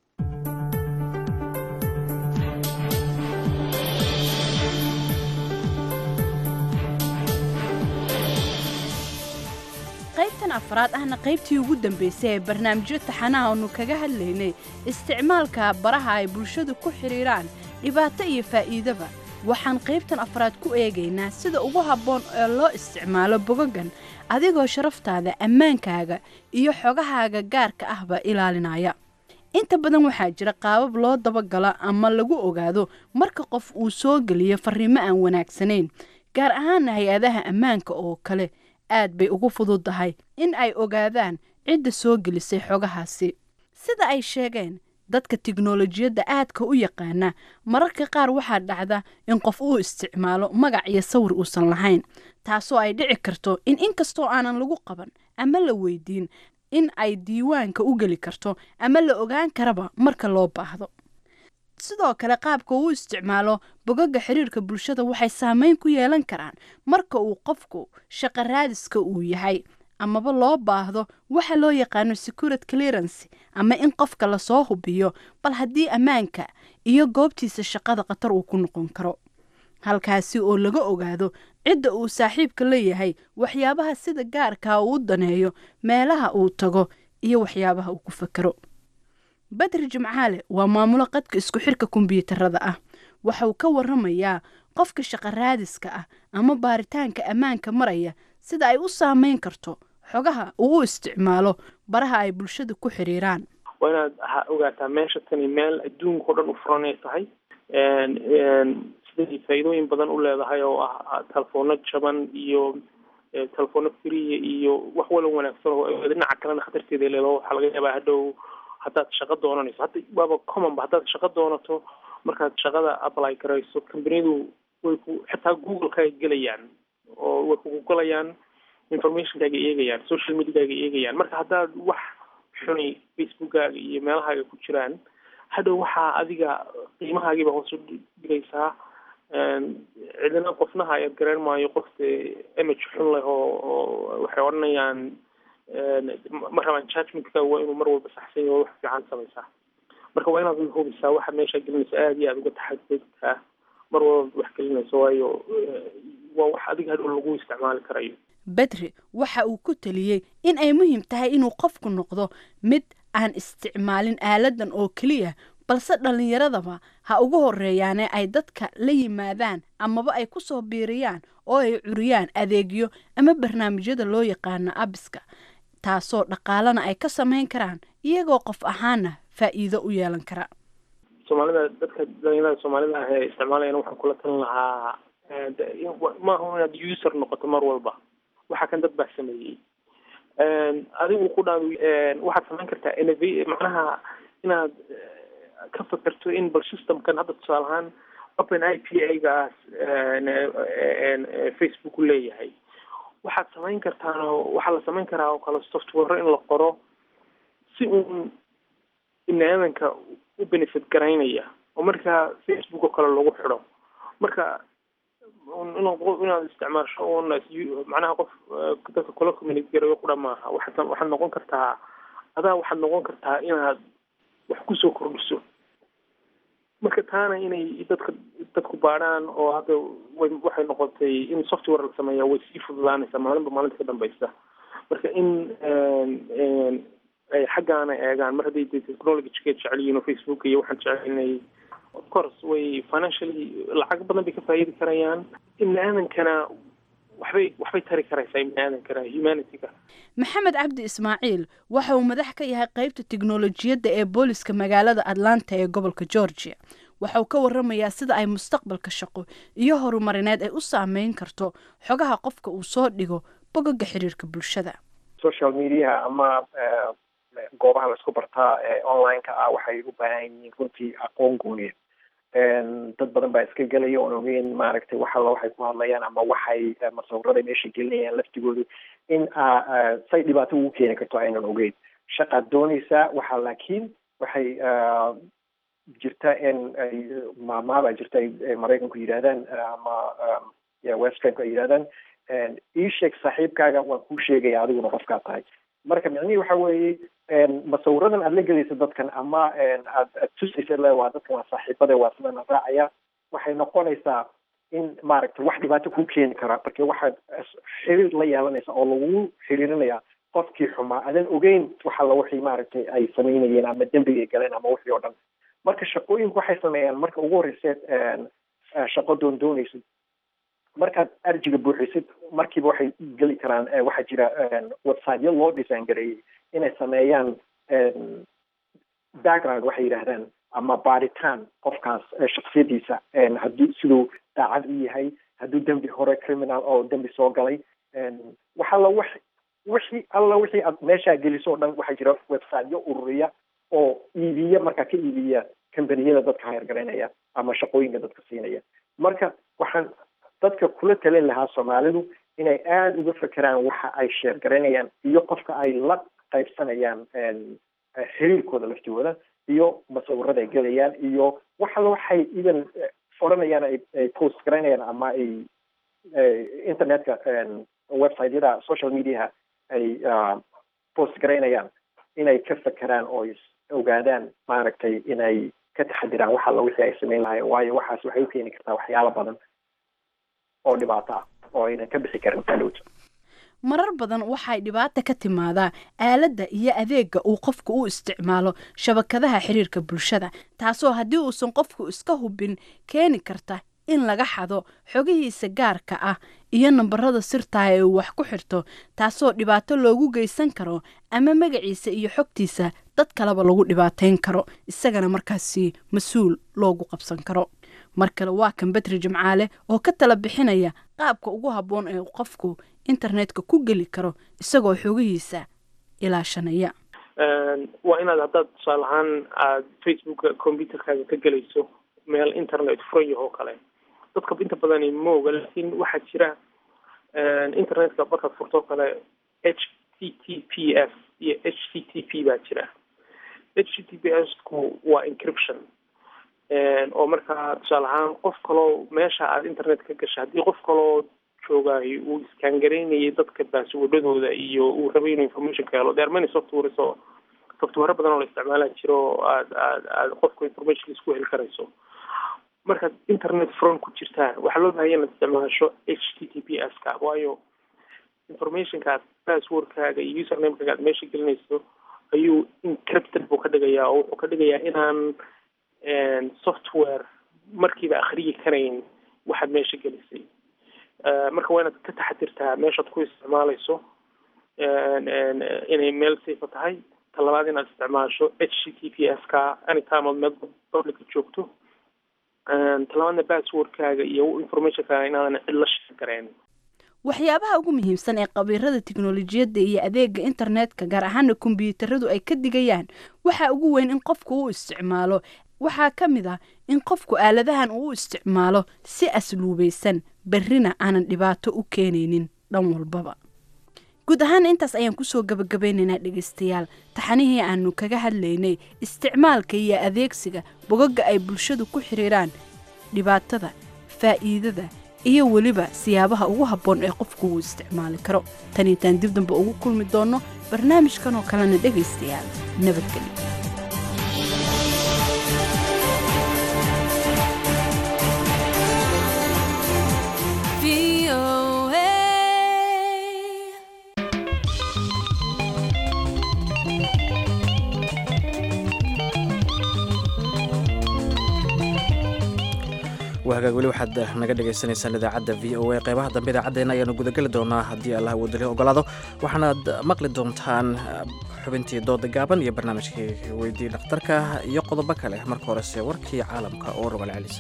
qaybtan afraad ahna qaybtii ugu dambaysay ee barnaamijyo taxanaha aanu kaga hadlaynay isticmaalka baraha ay bulshadu ku xidhiidhaan dhibaato iyo faa'iidaba waxaan qaybtan afraad ku eegaynaa sida ugu habboon ee loo isticmaalo bogogan adigoo sharaftaada ammaankaaga iyo xogahaaga gaarka ahba ilaalinaya inta badan waxaa jira qaabab loo dabagalo ama lagu ogaado marka qof uu soo geliyo farriimo aan wanaagsanayn gaar ahaana hay-adaha ammaanka oo kale aad bay ugu fududdahay in ay ogaadaan cidda soo gelisay xogahaasi sida ay sheegeen dadka tiknolojiyadda aadka u yaqaana mararka qaar waxaa dhacda in qof uu isticmaalo magac iyo sawir uusan lahayn taasoo ay dhici karto in inkastoo aanan lagu qaban ama la weydiin in ay diiwaanka u geli karto ama la ogaan karaba marka loo baahdo sidoo kale qaabka uu isticmaalo bogaga xiriirka bulshada waxay saameyn ku yeelan karaan marka uu qofku shaqo raadiska uu yahay amaba loo baahdo waxa loo yaqaano securit clearancy ama in qofka lasoo hubiyo bal haddii ammaanka iyo goobtiisa shaqada khatar uu ku noqon karo halkaasi oo laga ogaado cidda uu saaxiibka leeyahay waxyaabaha sida gaarkaa uu daneeyo meelaha uu tago iyo waxyaabaha uu ku fakero badri jimcaale waa maamulo qadka isku xirka kombiyuutarada ah waxauu ka waramayaa qofka shaqo raadiska ah ama baaritaanka ammaanka maraya sida ay u saameyn karto xogaha uu u isticmaalo baraha ay bulshada ku xiriiraan waa inaad ogaataa meesha tani meel adduunka o dhan u furanay tahay siday faa'iidooyin badan u leedahay oo ah telefono jaban iyo telefono friya iyo wax wala wanaagsan oo dhinaca kalena khatarteeda leedaho waxaa laga yaabaa hadhow haddaad shaqo doonanayso hadda waaba commonba haddaad shaqo doonato markaad shaqada apply garayso companiyadu way ku xitaa google-ka ay gelayaan oo way kugu galayaan informationkaaga eegayaan social mediakaaga eegayaan marka haddaad wax xuni facebookkaaga iyo meelahaaga ku jiraan hadhow waxaa adiga qiimahaagiiba hoos u dhigaysaa cidina qofnaha ayaad garan maayo qof dee image xun leh oo oo waxay odhanayaan ma rabaan judgmentka waa inuu mar walba saxsan yaho wax fiican samaysaa marka waa inaad hubisaa waxa meesha gelinaysa aada iyo aada uga taxadudkaa mar walba wax gelinayso waayo waa wax adiga hadhow lagu isticmaali karayo bedri waxa uu ku teliyey in ay muhiim tahay inuu qofku noqdo mid aan isticmaalin aaladan oo keliya balse dhallinyaradaba ha ugu horeeyaane ay dadka la yimaadaan amaba ay ku soo biiriyaan oo ay curiyaan adeegyo ama barnaamijyada loo yaqaano abiska taasoo dhaqaalana ay ka samayn karaan iyagoo qof ahaana faa'iido u yeelan kara soomaalida dadka dhalinyarada soomaalida ah ee isticmaalayana waxaan kula talin lahaa maaha inaad user noqoto mar walba waxa kan dad baa sameeyey adigu ku dhaa waxaad samayn kartaa nv macnaha inaad ka fakerto in bal systemkan hadda tusaale ahaan open i p a gaas facebook leeyahay waxaad samayn kartaan waxaa la samayn karaa oo kale software in la qoro si uun biniaadanka u benefit garaynaya oo markaa facebook oo kale lagu xidho marka inaad isticmaasho un macnaha qof dadka kula community garayo qura maaha waxaad waxaad noqon kartaa adaa waxaad noqon kartaa inaad wax kusoo kordhiso marka taana inay dadka dadku baadhaan oo hadda way waxay noqotay in software la sameeya way sii fududaanaysaa maalinba maalinta ka dambeysa marka in ay xaggaana eegaan mar hadday technologyga jecel yihiin oo facebook iyo waxaan jecel inay of course way financially lacag badan bay ka faa'iidi karayaan ibni aadankana waxbay waxbay tari karaysaa ibni aadankana humanityga maxamed cabdi ismaaciil waxa uu madax ka yahay qaybta tiknolojiyadda ee booliska magaalada atlanta ee gobolka georgia waxa uu ka waramayaa sida ay mustaqbalka shaqo iyo horumarineed ay u saameyn karto xogaha qofka uu soo dhigo bogaga xiriirka bulshada social media ama goobaha laisku bartaa online-ka ah waxay u baahan yihiin runtii aqoon gooniya dad badan baa iska gelaya oon ogeyn maaragtay wax alla waxay ku hadlayaan ama waxay masawirada meesha gelinayaan laftigoodu in say dhibaato ugu keeni karto aynan ogeyn shaqaad doonaysaa waxa laakiin waxay jirta in ay maamaabaa jirta ay maraykanku yidhahdaan ama westranku ay yidhahdaan ii sheeg saaxiibkaaga waan kuu sheegaya adiguna qofkaa tahay marka micnihii waxa weeye masawiradan aad la gelaysa dadkan ama aad aad tusaysa le waa dadkan waa saaxiibade waa sidana raacaya waxay noqonaysaa in maaragtay wax dhibaato kuu keeni kara marka waxaad xiriir la yeelanaysa oo lagu xiriirinaya qofkii xumaa adan ogeyn wax alla wixii maaragtay ay samaynayeen ama dembiga ay galeen ama wixii oo dhan marka shaqooyinku waxay sameeyaan marka ugu horreyseed shaqo doon doonaysid markaad arjiga buuxisid markiiba waxay geli karaan waxaa jira websiteyo loo design gareeyey inay sameeyaan background waxay yidhaahdaan ama baaritaan qofkaas shaksiyadiisa haddii siduu daacad u yahay hadduu dembi hore criminal oo dembi soo galay wax alla wax wixii alla wixii aad meeshaa geliso o dhan waxaa jira websiteyo ururiya oo iibiya markaa ka iibiya combaniyada dadka hayargaraynaya ama shaqooyinka dadka siinaya marka waxaan dadka kula talin lahaa soomaalidu inay aada uga fekeraan waxa ay sheergaraynayaan iyo qofka ay la qaybsanayaan xiriirkooda laftooda iyo masawirada ay gelayaan iyo wax alla waxay even odhanayaan ay post garaynayaan ama ay internetka websiteyada social mediaha ay post garaynayaan inay ka fekeraan oo ogaadaan maaragtay inay ka taxadiraan wax alla wixii ay samayn lahayen waayo waxaas waxay u keeni kartaa waxyaalo badan oo dhibaato ah oo aynan ka bixi karin talowta marar badan waxay dhibaata ka timaadaa aaladda iyo adeegga uu qofku u isticmaalo shabakadaha xiriirka bulshada taasoo haddii uusan qofku iska hubin keeni karta in laga xado xogihiisa gaarka ah iyo nambarada sirtaha ee uu wax ku xirto taasoo dhibaato loogu geysan karo ama magaciisa iyo xogtiisa dad kaleba lagu dhibaateyn karo isagana markaasi mas-uul loogu qabsan karo mar kale waa kan bedri jimcaale oo ka tala bixinaya qaabka ugu habboon ee qofku internetka ku geli karo isagoo xogihiisa ilaashanaya waa inaad haddaad tusaale ahaan aad facebooka computerkaaga ka gelayso meel internet furan yahoo kale dadka inta badani ma oga laakiin waxaa jira internetka markaad furtoo kale h t t p s iyo h t t p baa jira h t t p s ku waa encryption oo markaa tusaale ahaan qof kaloo meesha aad internet ka gasha haddii qof kaloo joogaayo uu iskangareynayay dadka baaswadhadooda iyo uu rabay inuu information ka helo there many softwares oo software badan oo la isticmaala jiro oo aad aad aad qofka information isku heli karayso markaad internet front ku jirtaan waxaa loo bahaya inaad isticmaasho h t t p s ka waayo informationkaad passwordkaaga iyo usernamekaaga aad meesha gelinayso ayuu encrypted buu ka dhigayaa oo wuxuu ka dhigayaa inaan software markiiba akhriyi karayn waxaad meesha gelisay marka waa inaad ka taxadirtaa meeshaad ku isticmaalayso inay meel safa tahay talabaad inaad isticmaasho h t t p s ka anytime ood meel publica joogto talabaadna passwordkaaga iyo informationkaaga inaadan cid la shir garayn waxyaabaha ugu muhiimsan ee khabiirada tiknolojiyadda iyo adeega internetka gaar ahaana kombyuutaradu ay ka digayaan waxaa ugu weyn in qofku u isticmaalo waxaa ka mid ah in qofku aaladahan uu u isticmaalo si asluubaysan berrina aanan dhibaato u keenaynin dhan walbaba guud ahaan intaas ayaan kusoo gabagabeynaynaa dhegaystayaal taxanihii aanu kaga hadlaynay isticmaalka iyo adeegsiga bogagga ay bulshadu ku xiriiraan dhibaatada faa'iidada iyo weliba siyaabaha ugu habboon ee qofku uu isticmaali karo tan itaan dib damba ugu kulmi doonno barnaamijkan oo kalena dhegaystayaal nabadgelyo waa hagaag weli waxaad naga dhagaysanaysaan idaacadda v o a qeybaha dambe idaacaddeenna ayaanu gudageli doonaa haddii allah wadali ogolaado waxaanaad maqli doontaan xubintii dooda gaaban iyo barnaamijkii weydii dhakhtarka iyo qodobo kale marka horese warkii caalamka oo rogal celisa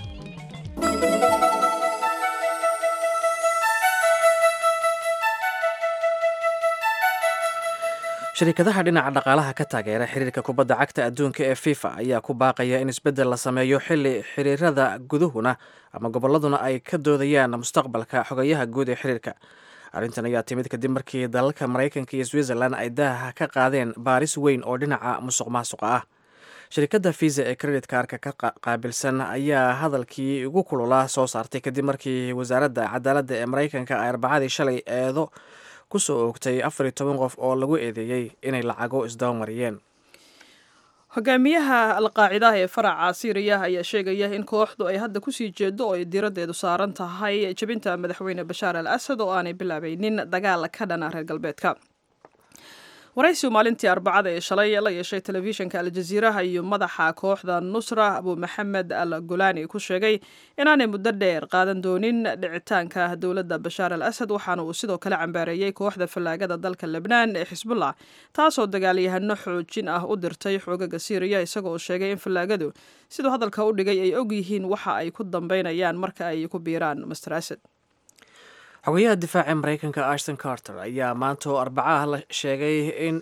shirkadaha dhinaca dhaqaalaha ka taageera xiriirka kubadda cagta adduunka ee fifa ayaa ku baaqaya in isbeddel la sameeyo xili xiriirada guduhuna ama gobolladuna ay ka doodayaan mustaqbalka xogayaha guud ee xiriirka arrintan ayaa timid kadib markii dalalka maraykanka iyo switzerland ay daaha ka qaadeen baaris weyn oo dhinaca musuq maasuqa ah shirkadda visa ee credit kaarka ka qaabilsan ayaa hadalkii ugu kululaa soo saartay kadib markii wasaaradda cadaaladda ee maraykanka ay arbacadii shalay eedo kusoo oogtay afar iyo toban qof oo lagu eedeeyey inay lacago isdabamariyeen hogaamiyaha alqaacidaha ee faraca siiriya ayaa sheegaya in kooxdu ay hadda kusii jeedo oo ay diiraddeedu saaran tahay jebinta madaxweyne bashaar al asad oo aanay bilaabaynin dagaal ka dhana reer galbeedka waraysigu maalintii arbacada ee shalay la yeeshay telefishinka aljaziiraha iyo madaxa kooxda nusra abu maxamed al gulaani ku sheegay inaanay muddo dheer qaadan doonin dhicitaanka dowladda bashaar al asad waxaana uu sidoo kale cambaareeyey kooxda fallaagada dalka lebnaan ee xisbullah taasoo dagaalyahano xoojin ah u dirtay xoogaga siiriya isagoo sheegay in fallaagadu siduu hadalka u dhigay ay og yihiin waxa ay ku dambeynayaan marka ay ku biiraan master asad xogayaha difaaca maraykanka ashton carter ayaa maanta oo arbacaah la sheegay in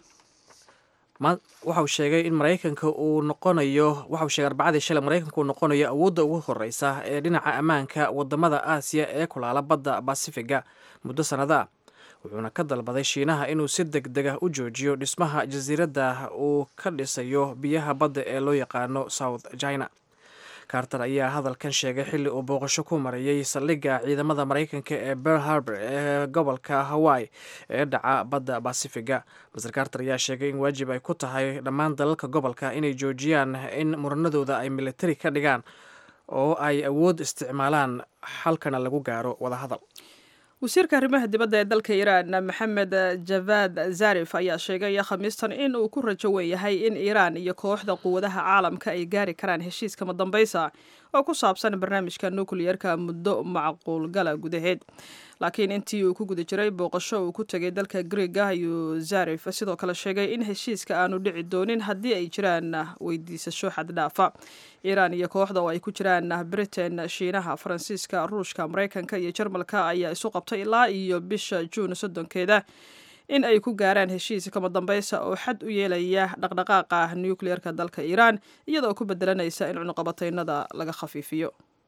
waxauu sheegay in maraykanka uu noqonayo waxauu sheegay arbacadii shalay maraykanka uu noqonayo awoodda ugu horeysa ee dhinaca ammaanka wadamada aasiya ee kulaala badda basifiga muddo sannada ah wuxuuna ka dalbaday shiinaha inuu si deg deg ah u joojiyo dhismaha jasiiradda uu ka dhisayo biyaha badda ee loo yaqaano south china carter ayaa hadalkan sheegay xilli uu booqasho ku marayay saldhigga ciidamada maraykanka ee ber harbor ee gobolka hawaii ee dhaca badda basifiga master carter ayaa sheegay in waajib ay ku tahay dhammaan dalalka gobolka inay joojiyaan in muranadooda ay militari ka dhigaan oo ay awood isticmaalaan xalkana lagu gaaro wadahadal wasiirka arrimaha dibadda ee dalka iiraan maxamed javad zarif ayaa sheegay khamiistan in uu ku rajo wen yahay in iiraan iyo kooxda quwadaha caalamka ay gaari karaan heshiis kama dambaysa oo ku saabsan barnaamijka nukliyerka muddo macquulgala gudaheed laakiin intii uu ku guda jiray booqasho uu ku tegay dalka griega ayuu zarif sidoo kale sheegay in heshiiska aanu dhici doonin haddii ay jiraan weydiisasho xaddhaafa iiraan iyo kooxda oo ay ku jiraan britain shiinaha faransiiska ruushka maraykanka iyo jarmalka ayaa isu qabtay ilaa iyo bisha juun soddonkeeda in ay ku gaaraan heshiis kama dambaysa oo xad u yeelaya dhaqdhaqaaqa nukliyerka dalka iiraan iyadoo ku bedelanaysa in cunuqabataynada laga khafiifiyo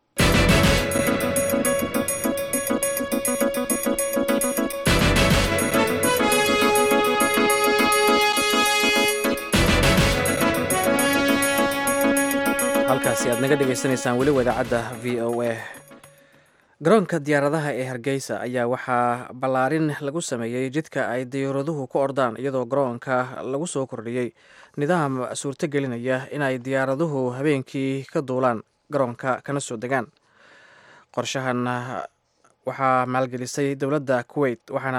halkaasi aad naga dhegaysanaysaan weliba idaacadda v o a garoonka diyaaradaha ee hargeysa ayaa waxaa ballaarin lagu sameeyey jidka ay diyaaraduhu ku ordaan iyadoo garoonka lagu soo kordhiyey nidaam suurto gelinaya inay diyaaraduhu habeenkii ka duulaan garoonka kana soo degaan qorshahan waxaa maalgelisay dowladda kuwait waxaana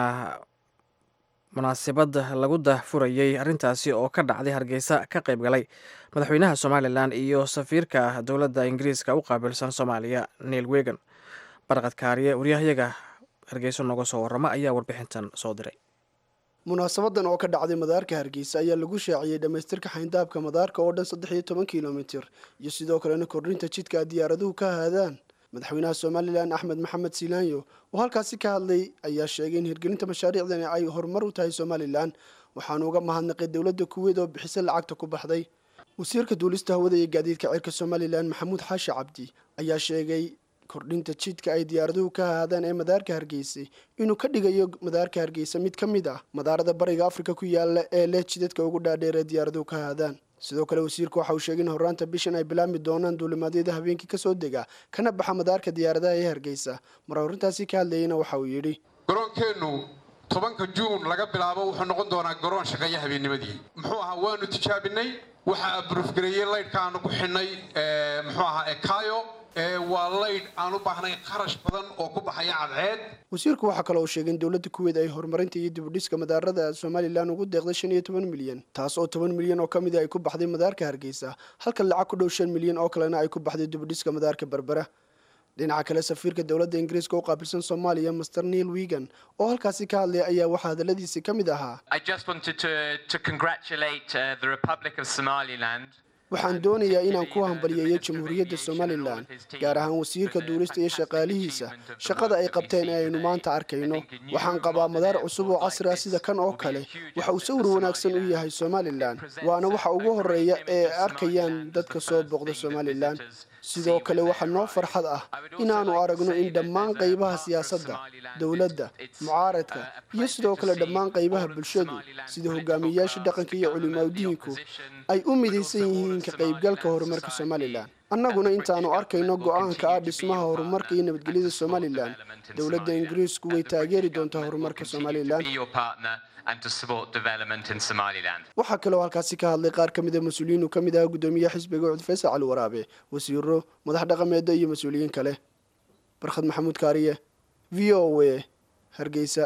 munaasabad lagu dahfurayey arrintaasi oo ka dhacday hargeysa ka qayb galay madaxweynaha somalilan iyo safiirka dowladda ingiriiska u qaabilsan soomaaliya neil wegan barqad kaariye waryahayaga hargeyso nooga soo warrama ayaa warbixintan soo diray munaasabadan oo ka dhacday madaarka hargeysa ayaa lagu shaaciyey dhammaystirka xayndaabka madaarka oo dhan saddex iyo toban kilomitir iyo sidoo kalena kordhinta jidka ay diyaaraduhu ka haadaan madaxweynaha somalilan axmed maxamed silaanyo oo halkaasi ka hadlay ayaa sheegay in hirgelinta mashaariicdani ay horumar u tahay somalilan waxaanu uga mahadnaqay dowladda kuweyd oo bixisay lacagta ku baxday wasiirka duulista hawada iyo gaadiidka cirka somalilan maxamuud xaashi cabdi ayaa sheegay kordhinta jidka ay diyaaraduhu ka haadaan ee madaarka hargeysa inuu ka dhigayo madaarka hargeysa mid ka mid ah madaarada bariga afrika ku yaala ee leh jidadka ugu dhaadheer ee diyaaraduhu ka haadaan sidoo kale wasiirku waxa uu sheegay in horraanta bishan ay bilaabmi doonaan duulimaadyada habeenkii kasoo dega kana baxa madaarka diyaaradaha ee hargeysa mar horrintaasi ka hadlayeyna waxa uu yidhi garoonkeennu tobanka juun laga bilaabo wuxuu noqon doonaa garoon shaqeeya habeennimadii muxuu ahaa waanu tijaabinay waxaa abrufgareeyey laydhka aanu ku xidhnay muxuu ahaa ekayo waa laydh aan u baahnayn kharash badan oo ku baxaya cadceed wasiirku waxaa kale uu sheegay in dowladda kuweyd ay horumarinta iyo dibudhiska madaarada somalilan ugu deeqday shan iyo toban milyan taas oo toban milyan oo ka mid a ay ku baxday madaarka hargeysa halka lacag ku dhow shan milyan oo kalena ay ku baxday dibudhiska madaarka berbera dhinaca kale safiirka dowladda ingiriiska u qaabilsan soomaaliya master neil wigan oo halkaasi ka hadlaya ayaa waxaa hadalladiisi ka mid ahaa waxaan doonayaa inaan ku hambaliyeeyo jamhuuriyadda somalilan gaar ahaan wasiirka duulista iyo shaqaalihiisa shaqada ay qabteen ee aynu maanta arkayno waxaan qabaa madaar cusub oo casri ah sida kan oo kale waxa uu sawir wanaagsan u yahay somalilan waana waxa ugu horeeya ee ay arkayaan dadka soo booqda somalilan sidoo kale waxaa noo farxad ah inaannu aragno in dhammaan qaybaha siyaasadda dowladda mucaaradka iyo sidoo kale dhammaan qaybaha bulshadu sida hogaamiyeyaasha dhaqanka iyo culimaadiinku ay u midaysan yihiin ka qaybgalka horumarka somalilan annaguna intaannu arkayno go'aanka ah dhismaha horumarka iyo nabadgelyada somalilan dowladda ingiriisku way taageeri doontaa horumarka somalilan waxaa kaloo halkaasi ka hadlay qaar ka mida mas-uuliyiin uu ka mid aha guddoomiyaha xisbiga cud faysal cali waraabe wasiiro madax dhaqameeda iyo mas-uuliyiin kale barkhad maxamuud kaariye v o a hargeysa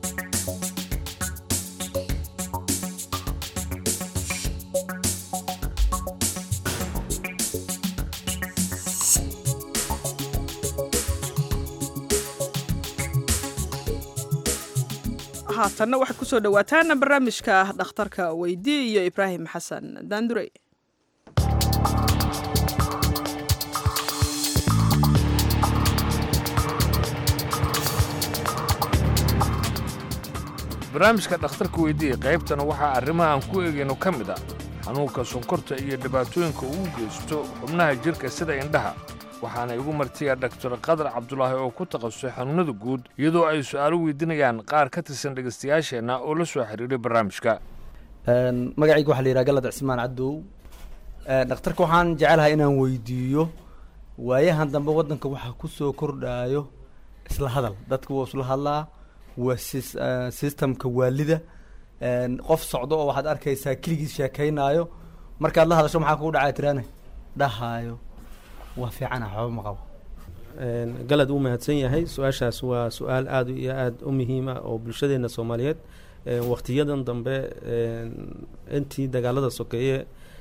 haatanna waxaad ku soo dhowaataan barnaamijka dhakhtarka weydii iyo ibraahim xasan daandurey barnaamijka dhakhtarka weydiiya qaybtana waxaa arrimahan ku eegayno ka mid ah xanuunka sonkorta iyo dhibaatooyinka uu geysto xubnaha jidhka sida indhaha waxaana igu martiya dhaktar qadar cabdulaahi oo ku takhasusay xanuunnada guud iyadoo ay su'aalo weydiinayaan qaar ka tirsan dhegaystayaasheenna oo la soo xiriiray barnaamijka magacayga waxaa la yidhaha galad cismaan cadow dhakhtarka waxaan jecelahay inaan weydiiyo waayahan dambe waddanka waxaa ku soo kordhaayo isla hadal dadka wuu isla hadlaa waa systemka waalida qof socdo oo waxaad arkaysaa keligiis sheekaynaayo markaad la hadasho maxaa kugu dhacaa tiraane dhahaayo waa fiicana waxba ma qabo galad wuu mahadsan yahay su-aashaas waa su-aal aada iyo aada u muhiima oo bulshadeena soomaaliyeed waktiyadan dambe intii dagaalada sokeeye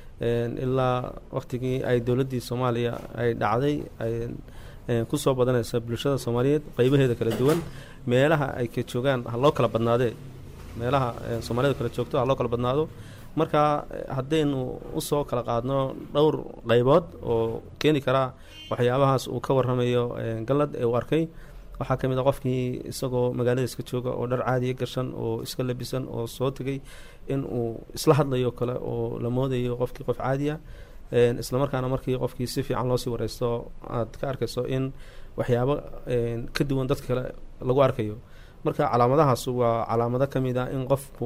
ilaa waktigii ay dowladdii soomaaliya ay dhacday ay kusoo badanaysa bulshada soomaaliyeed qeybaheeda kala duwan meelaha ay ka joogaan ha loo kala badnaadee meelaha soomaalida kala joogto ha loo kala badnaado marka haddaynu usoo kala qaadno dhowr qaybood oo keeni karaa waxyaabahaas uu ka waramayo galad ee uu arkay waxaa ka mid a qofkii isagoo magaalada iska jooga oo dhar caadiya gashan oo iska labisan oo soo tegay in uu isla hadlayo kale oo la moodayo qofkii qof caadiya islamarkaana markii qofkii si fiican loosii wareysto aad ka arkayso in waxyaabo ka duwan dadka kale lagu arkayo marka calaamadahaas waa calaamado ka mid a in qofku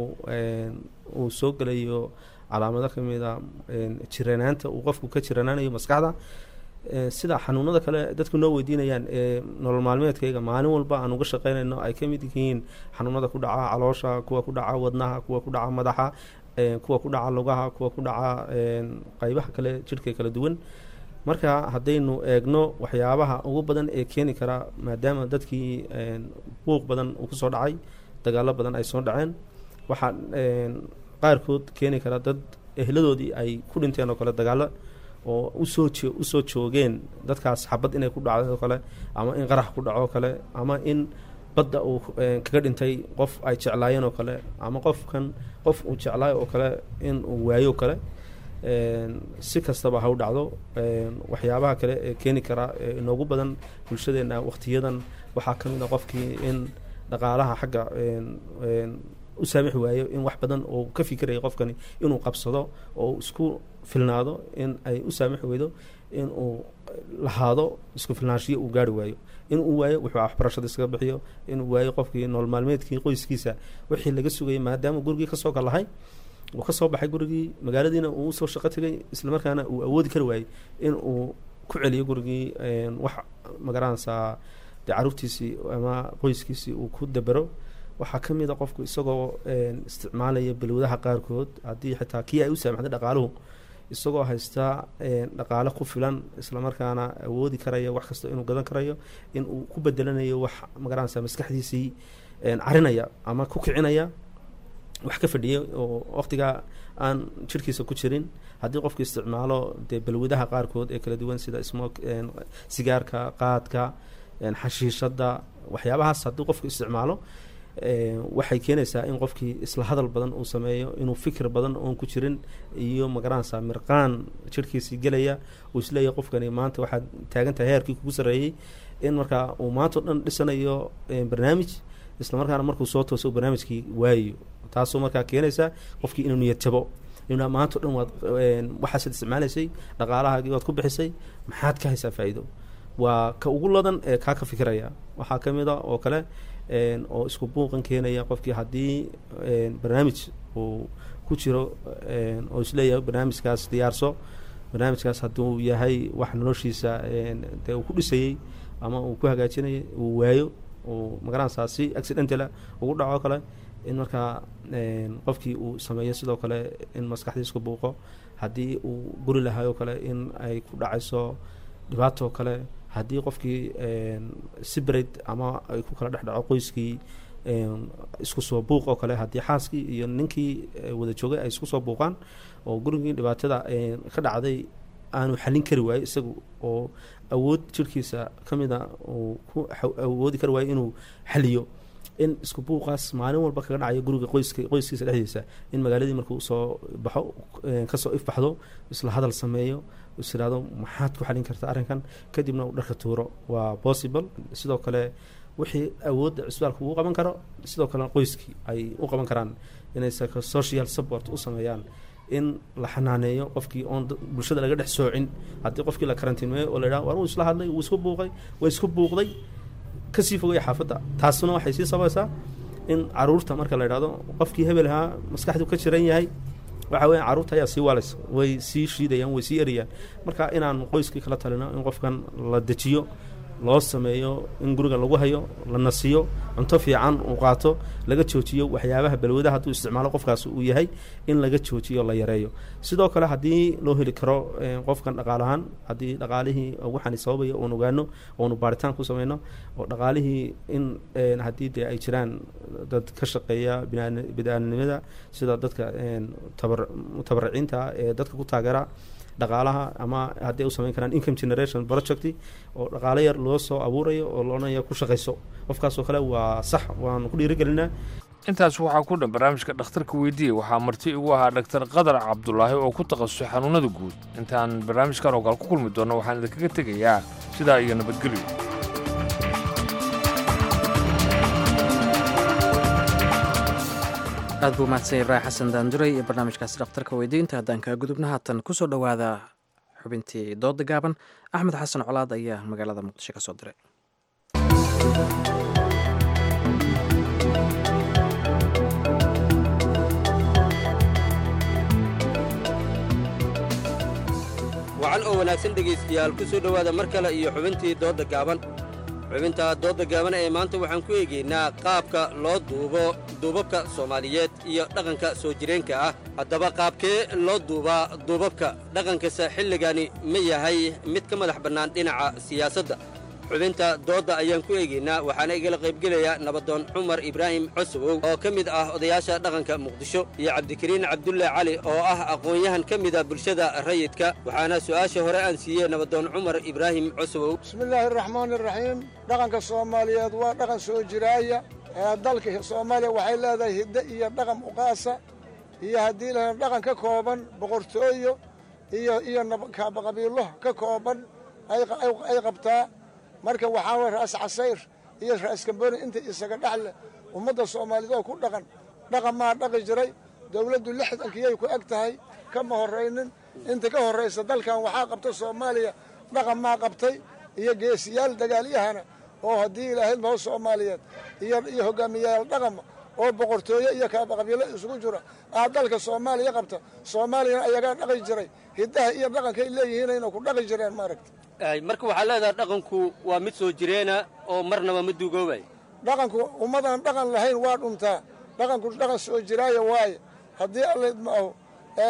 uu soo gelayo calaamado ka mid a jiranaanta uu qofku ka jiranaanayo maskaxda sida xanuunada kale dadku noo weydiinayaan ee nolol maalmeedkayga maalin walba aan uga shaqeynayno ay ka mid yihiin xanuunada ku dhaca caloosha kuwa ku dhaca wadnaha kuwa ku dhaca madaxa kuwa ku dhaca lugaha kuwa ku dhaca qeybaha kale jidhka kala duwan marka haddaynu eegno waxyaabaha ugu badan ee keeni kara maadaama dadkii buuq badan uu kusoo dhacay dagaalo badan ay soo dhaceen waxaa qaarkood keeni kara dad ehladoodii ay ku dhinteen oo kale dagaalo oo usoo jo usoo joogeen dadkaas xabad inay ku dhacdo oo kale ama in qarax ku dhaco oo kale ama in badda uu kaga dhintay qof ay jeclaayeen oo kale ama qofkan qof uu jeclaayo oo kale in uu waayo oo kale si kastaba ha u dhacdo waxyaabaha kale ee keeni kara inoogu badan bulshadeena waktiyadan waxaa ka mid a qofkii in dhaqaalaha xagga u saamixi waayo in wax badan oo ka fikiraya qofkani inuu qabsado oo isku filnaado in ay u saamixi weydo in uu lahaado isku filnaanshiyo uu gaari waayo in uu waayo wuxuu waxbarashada iskaga bixiyo inuu waayo qofkii nolol maalmeedkii qoyskiisa wixii laga sugayay maadaama gurigii kasoo kalahay uu ka soo baxay gurigii magaaladiina uu usoo shaqo tegay islamarkaana uu awoodi kari waayey in uu ku celiyo gurigii wax magaranaysaa dee caruurtiisii ama qoyskiisii uu ku dabero waxaa ka mid a qofku isagoo isticmaalaya balwadaha qaarkood haddii xitaa kii ay u saamaxday dhaqaaluhu isagoo haysta dhaqaale ku filan islamarkaana awoodi karaya wax kasta inuu gadan karayo in uu ku bedelanayo wax magaranaysa maskaxdiisii carinaya ama ku kicinaya wax ka fadhiyay oo waqtigaa aan jirhkiisa ku jirin haddii qofku isticmaalo dee balwadaha qaarkood ee kala duwan sida smok sigaarka qaadka xashiishada waxyaabahaas haddii qofku isticmaalo waxay keenaysaa in qofkii isla hadal badan uu sameeyo inuu fikir badan oon ku jirin iyo magaranaysaa mirqaan jirhkiisii gelaya uu isleeyahay qofkani maanta waxaad taagan tahay heerkii kugu sarreeyey in markaa uu maanta o dhan dhisanayo barnaamij isla markaana markuu soo tooso barnaamijkii waayo taasoo markaa keenaysaa qofkii inuu niyad jabo inuu maanta o dhan waad waxaasaad isticmaalaysay dhaqaalahaagii waad ku bixisay maxaad ka haysaa faa'iido waa ka ugu ladan ee kaa ka fikiraya waxaa ka mid a oo kale oo isku buuqan keenaya qofkii haddii barnaamij uu ku jiro oo isleeyahay barnaamijkaas diyaarso barnaamijkaas hadduu yahay wax noloshiisa dee uu ku dhisayey ama uu ku hagaajinayay uu waayo uu magaranaysaa si accidentala ugu dhaco kale in markaa qofkii uu sameeyo sidoo kale in maskaxdiisku buuqo haddii uu guri lahaayoo kale in ay ku dhacayso dhibaatoo kale haddii qofkii sibred ama ay ku kala dhex dhaco qoyskii isku soo buuq oo kale haddii xaaskii iyo ninkii wada joogay ay isku soo buuqaan oo gurigii dhibaatada ka dhacday aanu xallin kari waayo isagu oo awood jirhkiisa ka mid a uu ku awoodi kari waayo inuu xaliyo in isku buuqaas maalin walba kaga dhacayo guriga qoyska qoyskiisa dhexdiisa in magaaladii markuu soo baxo kasoo ifbaxdo isla hadal sameeyo is iraahdo maxaad ku xalin karta arrinkan kadibna uu dharka tuuro waa possible sidoo kale wixii awoodda cisbitaalka uu qaban karo sidoo kalena qoyskii ay u qaban karaan inay social support u sameeyaan in la xanaaneeyo qofkii oon bulshada laga dhex soocin haddii qofkii la karantiimeeyo oo la yidhaha war uu isla hadlay wuu isku buuqay way isku buuqday kasii fogaya xaafadda taasuna waxay sii sabaysaa in caruurta marka la yidhahdo qofkii hebel ahaa maskaxdu ka jiran yahay waxa weya carruurta ayaa sii waalaysa way sii shiidayaan way sii erayaan marka inaan qoyskii kala talino in qofkan la dejiyo loo sameeyo in guriga lagu hayo la nasiyo cunto fiican uu qaato laga joojiyo waxyaabaha balwadaha hadduu isticmaalo qofkaas uu yahay in laga joojiyo la yareeyo sidoo kale haddii loo heli karo qofkan dhaqaalahaan haddii dhaqaalihii waxaani sababaya oon ogaano oonu baaritaan ku sameyno oo dhaqaalihii in haddii dee ay jiraan dad ka shaqeeya bidaaninimada sida dadka mutabaraciinta ee dadka ku taageera dhaqaalaha ama haddii u samayn karaan income generation project oo dhaqaalo yar loo soo abuurayo oo loonaya ku shaqayso qofkaasoo kale waa sax waanu ku dhiirigelinaa intaas waxaa ku dhan barnaamijka dhakhtarka weydiiyey waxaa marti igu ahaa dhaktar qadar cabdulaahi oo ku takhasusay xanuunada guud intaan barnaamijkan oo kale ku kulmi doonno waxaan idinkaga tegayaa sidaa iyo nabadgelyo aad buu mahadsan ibraahim xasan daanduray iyo barnaamijkaasi dhakhtarka weydiinta haddaan kaa gudubna haatan ku soo dhowaada xubintii dooda gaaban axmed xasan colaad ayaa magaalada muqdisho ka soo diray wacan oo wanaagsan dhegaystayaal ku soo dhowaada mar kale iyo xubintii doodda gaaban xubinta doodda gaaban ee maanta waxaan ku eegaynaa qaabka loo duubo duubabka soomaaliyeed iyo dhaqanka soo jireenka ah haddaba qaabkee loo duubaa duubabka dhaqankasa xilligani ma yahay mid ka madax bannaan dhinaca siyaasadda xubinta doodda ayaan ku eegaynaa waxaana igala qaybgelaya nabadoon cumar ibraahim cosowow oo ka mid ah odayaasha dhaqanka muqdisho iyo cabdikariin cabdulle cali oo ah aqoon-yahan ka mida bulshada rayidka waxaana su'aasha hore aan siiyey nabadoon cumar ibraahim cosowow bismillaahi araxmaani iraxiim dhaqanka soomaaliyeed waa dhaqan soo jiraaya ee dalka soomaaliya waxay leedahay hiddo iyo dhaqan uqaasa iyo haddii la dhaqan ka kooban boqortooyo iyo iyo qabiilo ka kooban ay qabtaa marka waxaa way ra'as casayr iyo ra'as kamboni inta isaga dhexle ummadda soomaaliyeed oo ku dhaqan dhaqan maa dhaqi jiray dowladdu lixdankiyay ku eg tahay kama horraynin inta ka horraysa dalkan waxaa qabta soomaaliya dhaqan maa qabtay iyo geesiyaal dagaalyahana oo haddii ilaahayd maho soomaaliyeed iyo hogaamiyayaal dhaqama oo boqortooye iyo kaabaqabiilo isugu jira aa dalka soomaaliya qabta soomaaliyana ayagaa dhaqi jiray hiddaha iyo dhaqankay leeyihiinayna ku dhaqi jireen maaragta marka waxaa leedahay dhaqanku waa mid soo jireena oo marnaba ma duugoobay dhaqanku ummadaan dhaqan lahayn waa dhuntaa dhaqanku dhaqan soo jiraaya waaye haddii allayd ma aho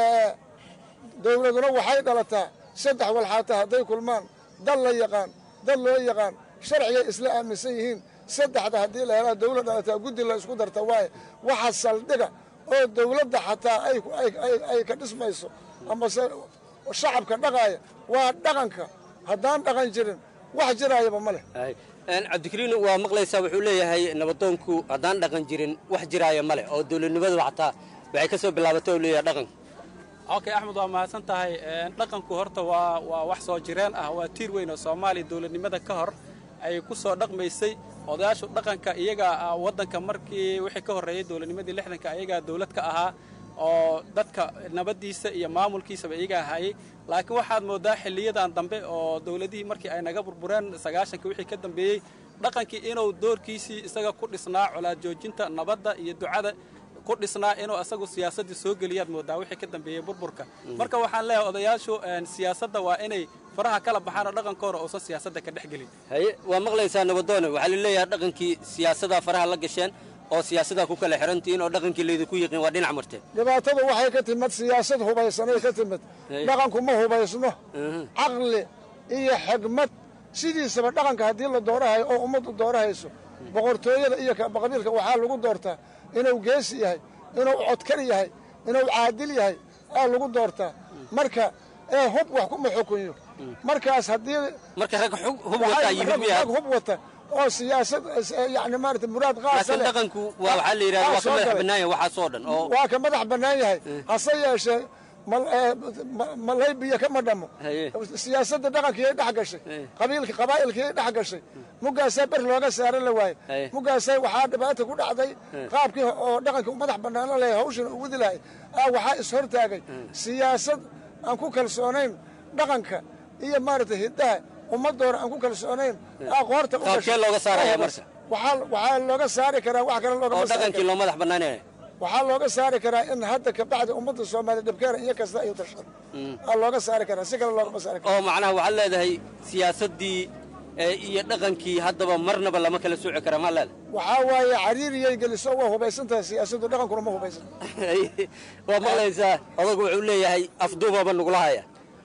dowladuna waxay dhalataa saddex walxaata hadday kulmaan dal la yaqaan dad loo yaqaan sharcigay isla aaminsan yihiin saddexda haddii la helaa dawlad dhalataa guddi la isku darta waaye waxa saldhiga oo dawladda xataa ay ka dhismayso amase shacabka dhaqaaya waa dhaqanka haddaan dhaqan jirin wax jiraayaba ma leh cabdikariin waa maqlaysaa wuxuu leeyahay nabadoonku haddaan dhaqan jirin wax jiraaya ma leh oo dowladnimadu xataa waxay ka soo bilaabatay oo leeyahay dhaqanka okay axmed waa mahadsan tahay dhaqanku horta waa waa wax soo jireen ah waa tiir weyn oo soomaaliya dowladnimada ka hor ay ku soo dhaqmaysay odayaashu dhaqanka iyaga waddanka markii wixii ka horreeyey dowladnimadii lixdanka iyagaa dowlad ka ahaa oo dadka nabaddiisa iyo maamulkiisaba iyagaa hayay laakiin waxaad moodaa xilliyadan dambe oo dowladihii markii ay naga burbureen sagaashanka wixii ka dambeeyey dhaqankii inuu doorkiisii isaga ku dhisnaa colaad joojinta nabadda iyo ducada ku dhisnaa inuu asagu siyaasaddii soo geliyaad moodaa wixii ka dambeeyey burburka marka waxaan leeyahay odayaashu siyaasadda waa inay faraha kala baxaan oo dhaqankooda uusan siyaasadda ka dhex gelin haye waa maqlaysaa nabadoone waxaa la leeyahay dhaqankii siyaasaddaa faraha la gasheen oo siyaasaddaa ku kala xirantihiin oo dhaqankii laydinku yiqiin waa dhinac marteen dhibaatadu waxay ka timid siyaasad hubaysanay ka timid dhaqanku ma hubaysno caqli iyo xigmad sidiisaba dhaqanka haddii la doorahayo oo ummaddu doorahayso boqortooyada iyo qabiilka waxaa lagu doortaa inuu geesi yahay inuu codkar yahay inuu caadil yahay aa lagu doortaa marka ee hub wax kuma xukunyo markaas haddii marka rag hub wataa yimid miyaa rag hub wata oo siyaasad yani maarata muraad qaasa laakiin leh dhaqanku waa waxaa la yidhahda waa ka madax bannaan yahay waxaasoo dhan oo waa ka madax bannaan yahay hase yeeshee malaybiya kama dhamo siyaasadda dhaqankii dhex gashay qabiilka qabaa'ilkii dhex gashay mugaasaa ber looga saaran la waaye mugaasaa waxaa dhibaata ku dhacday qaabkii oo dhaqankii madax bannaano leeyahay hawshan u wadi lahay aa waxaa ishortaagay siyaasad aan ku kalsoonayn dhaqanka iyo maaragtay hiddaha ummaddoona aan ku kalsoonayn aa qoorta u qaabkee looga saaraya marka waxaa waxaa looga saari karaa wax kale oo loogama saari dhaqankii karo loo madax bannaanaya waxaa looga saari karaa in hadda kabacdi ummadda soomaaliya dhibkeena iyo kasta ay tashado aa looga saari karaa si kale loogama saari karo oo macnaha waxaad leedahay siyaasaddii ee iyo dhaqankii haddaba marnaba lama kala sooci kara maa leedahay waxaa waaye cariiriyay geliso waa hubaysan tahay siyaasaddu dhaqankuna ma hubaysan waa maqlaysaa odagu wuxuu leeyahay afduubaba nugula haya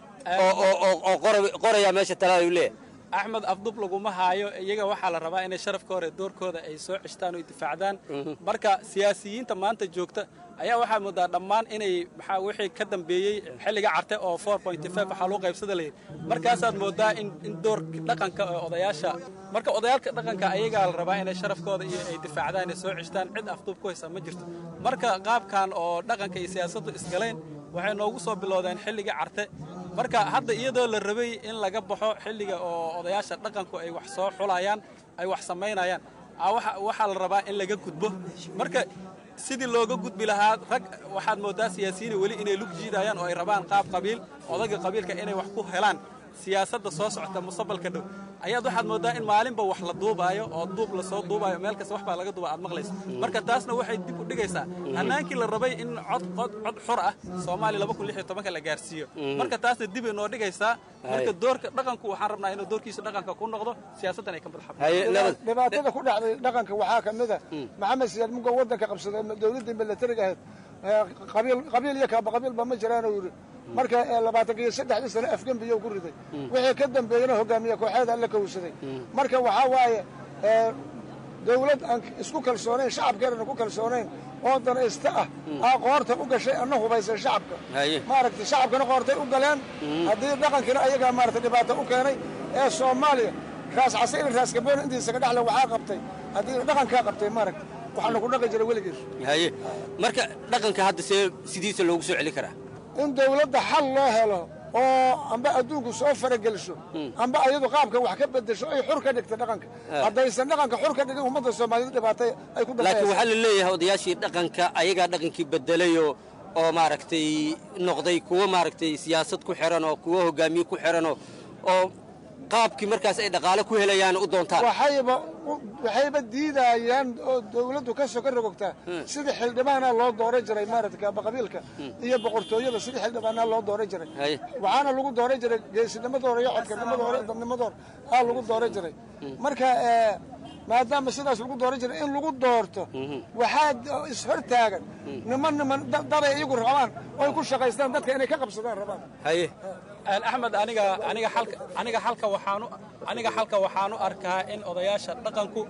oo oo oo oo qora- qoraya meesha talaada uu leeyahay axmed afdub laguma haayo iyaga waxaa la rabaa inay sharafka hore doorkooda ay soo ceshtaan oo ay difaacdaan marka siyaasiyiinta maanta joogta ayaa waxaa moodaa dhammaan inay maxaa wixii ka dambeeyey xilliga carte oo waxaa loo qaybsada layidhi markaasaad moodaa in in doorka dhaqanka ee odayaasha marka odayaalka dhaqanka ayagaa la rabaa inay sharafkooda iyo ay difaacdaan ay soo ceshtaan cid afduub ku haysa ma jirto marka qaabkan oo dhaqanka iyo siyaasaddu isgaleen waxay noogu soo bilowdeen xilliga carte marka hadda iyadoo la rabay in laga baxo xilliga oo odayaasha dhaqanku ay wax soo xulayaan ay wax samaynayaan aa waxa- waxaa la rabaa in laga gudbo marka sidii looga gudbi lahaa rag waxaad moodaa siyaasiyiin weli inay lug jiidayaan oo ay rabaan qaab qabiil odaga qabiilka inay wax ku helaan siyaasadda soo socota mustaqbalka dhow ayaad waxaad moodaa in maalinba wax la duubaayo oo duub lasoo duubaayo meel kasta wax baa laga duuba aad maqlayso marka taasna waxay dib u dhigaysaa hanaankii la rabay in cod cod cod xor ah soomaaliya laba kun lix iyo tobanka la gaarsiiyo marka taasna dib ay noo dhigaysaa marka doorka dhaqanku waxaan rabnaa inuu doorkiisa dhaqanka ku noqdo siyaasaddan ay ka madax dhibaatada ku dhacday dhaqanka waxaa ka mid a maxamed siyaad mugo waddanka qabsaday dowladdii milatariga ahayd ee qabiil qabiil iyo kaaba qabiilba ma jiraan uu yidhi marka ee labaatanka iyo saddexdii sano afgembiyo ku riday wixii ka dambeeyena hogaamiye kooxeeda la kowsaday marka waxaa waaye ee, dowlad aan isku kalsoonayn shacabkeedana ku kalsoonayn oo danaysta ah aa qoorta u gashay ana hubaysan shacabka maaragtay shacabkana qoortay u galeen haddii dhaqankiina ayagaa maaragtay dhibaato u keenay ee soomaaliya raas casayri raas gaboon intiisa ka dhexle waxaa qabtay haddii dhaqankaa qabtay maaragtay waxaana ku dhaqi jira weligiis haye marka dhaqanka hadda see sidiisa loogu soo celin karaa in dowladda xal loo helo oo amba adduunku soo farageliso amba ayadu qaabka wax ka bedesho ay xur ka dhigta dhaqanka Ah. haddaysan dhaqanka xur ka dhigin ummadda soomaaliyeed dhibaatay ay ku laakiin waxaa dambaysa la leeyahay odayaashii dhaqanka ayagaa dhaqankii bedelayoo oo maaragtay noqday kuwo maaragtay siyaasad ku xiran oo kuwo hogaamiye ku xiran oo oo qaabkii markaas ay dhaqaale ku helayaan u doontaan waxayba waxayba diidayaan oo dowladdu ka soo ka rogogtaa sidii xildhibaanaa loo dooran jiray maaragtay kaaba qabiilka iyo boqortooyada sidii xildhibaanaa loo dooran jiray haye waxaana lagu dooran jiray geesinimadooda iyo codkarnimadooda iyo dadnimadooda aa lagu dooran jiray marka ee, maadaama sidaas lagu dooran jiray in lagu doorto waxaa ishortaagan niman niman da- daday iyagu rabaan oo ay ku shaqaystaan dadka inay ka qabsadaan rabaan haye axmed aniga aniga xalka aniga xalka waxaanu aniga xalka waxaanu arkaa in odayaasha dhaqanku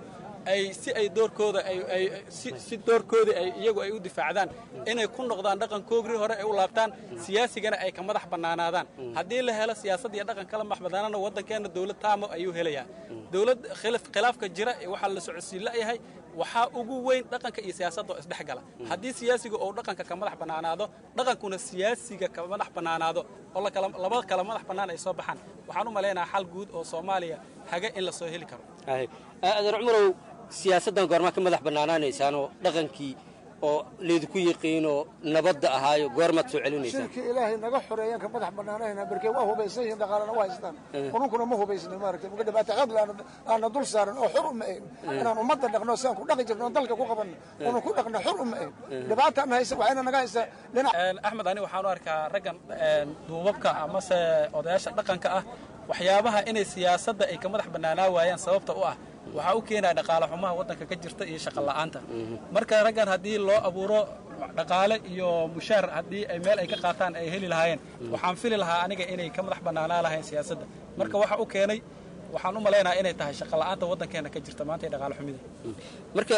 ay si ay doorkooda ay ay si si doorkoodii ay iyagu ay u difaacdaan inay ku noqdaan dhaqankoogii hore ay u laabtaan siyaasigana ay ka madax bannaanaadaan haddii la helo siyaasad iyo dhaqan kala madax bannaanana waddankeenna dowlad taamo ayuu helayaa dowlad khilaf khilaafka jira ee waxaa la socodsiin la'yahay waxaa ugu weyn dhaqanka iyo siyaasadda oo isdhex gala haddii siyaasiga uu dhaqanka ka madax bannaanaado dhaqankuna siyaasiga ka madax bannaanaado oo lakala labada kala madax bannaan ay soo baxaan waxaan u malaynayaa xal guud oo soomaaliya haga in la soo heli karo adeer cumarow siyaasaddan goormaa ka madax bannaanaanaysaanoo dhaqankii oo laydinku yiqiinoo nabadda ahaayo goormaad soo celinaysaan shirkii ilaahay naga xoreeyaan ka madax bannaanayna barkee waa hubaysan yihiin dhaqaalana waa haystaan qununkuna ma hubaysnin maaragtay muga dhibaata qadli aana dul saaran oo xur uma eegn inaan ummadda dhaqno sidaan ku dhaqi jirno dalka ku qabanno unu ku dhaqno xur uma eegn dhibaataana haysa waxayna naga haysaa dhinac axmed ani waxaan u arkaa raggan duubabka amase odayaasha dhaqanka ah waxyaabaha inay siyaasadda ay ka madax bannaanaa waayaan sababta u ah waxaa u keenaya dhaqaale xumaha waddanka ka jirta iyo shaqo la'aanta marka raggan haddii loo abuuro dhaqaale iyo mushaar haddii ay meel ay ka qaataan ay heli lahaayeen waxaan fili lahaa aniga inay ka madax bannaanaa lahayn siyaasadda marka waxa u keenay waxaan u malaynayaa inay tahay shaqo la'aanta waddankeena ka jirta maanta iyo dhaqaale xumida marka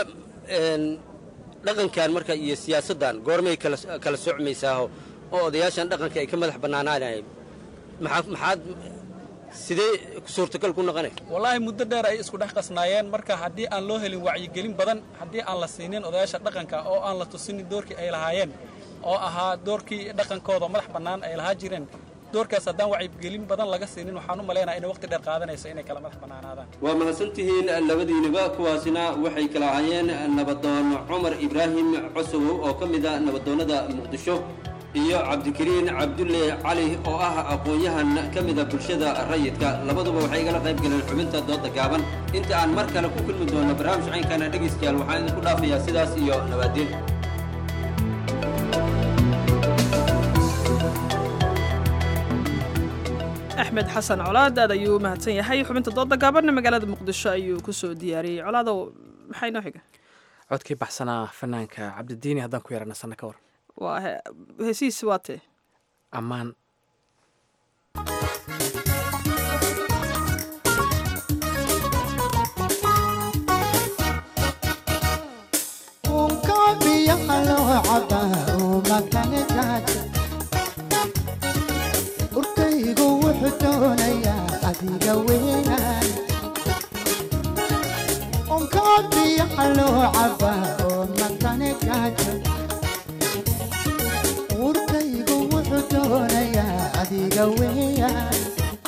dhaqankan marka iyo siyaasaddan goormay kala kala socmaysaaho oo odayaashan dhaqanka ay ka madax bannaanaanayeen maxaa maxaad sidee suurtagal ku noqonay wallaahi muddo dheer ay isku dhex qasnaayeen marka haddii aan loo helin wacyigelin badan haddii aan la siinin odayaasha dhaqanka oo aan la tusinin doorkii ay lahaayeen oo ahaa doorkii dhaqankooda madax bannaan ay lahaa jireen doorkaas haddaan wacyigelin badan laga siinin waxaan u malaynaya inay waqti dheer qaadanayso inay kala madax bannaanaadaan waa mahadsantihiin labadiiniba kuwaasina waxay kala ahaayeen nabadoon cumar ibraahim cosowow oo ka mid a nabadoonnada muqdisho iyo cabdikariin cabdulle cali oo ah aqoon-yahan ka mida bulshada rayidka labaduba waxay igala qayb galeen xubinta dooda gaaban inta aan mar kale ku kulmi doono barnaamij caynkana dhegaystayaal waxaan idinku dhaafayaa sidaas iyo nabaadiin axmed xasan colaad aad ayuu u mahadsan yahay xubinta dooda gaabanna magaalada muqdisho ayuu kusoo diyaariyey colaadow maxay noo xiga codkii baxsanaa fanaanka cabdidiini haddaan ku yarana sanno ka war waa heesiis waa tee ammaan urkaygu wuxuu doonayaa adiga weynaan unkaa biyaha loo cabaa oo makane gaajo urkaygu wuxuu doonayaa adiga weeyaan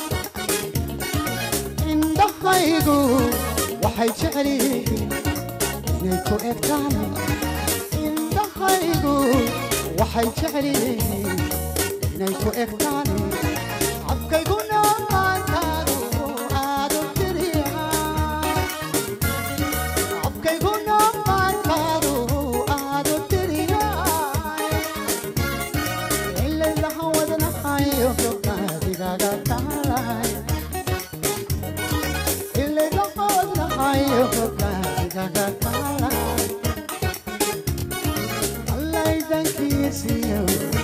indhahaygu waxay jecel yihiin inay ku egtaan indhahaygu waxay jecel yihiin inay ku egtaan afkayguna maantaadu aadu tiriyaa afkayguna maantaadu aadu tiriyaa ilaylaha wadnahayo gabdhaadigaga taalay ilaylaha wadnahayo gabdhaadigaga taalay allaydankiisiyo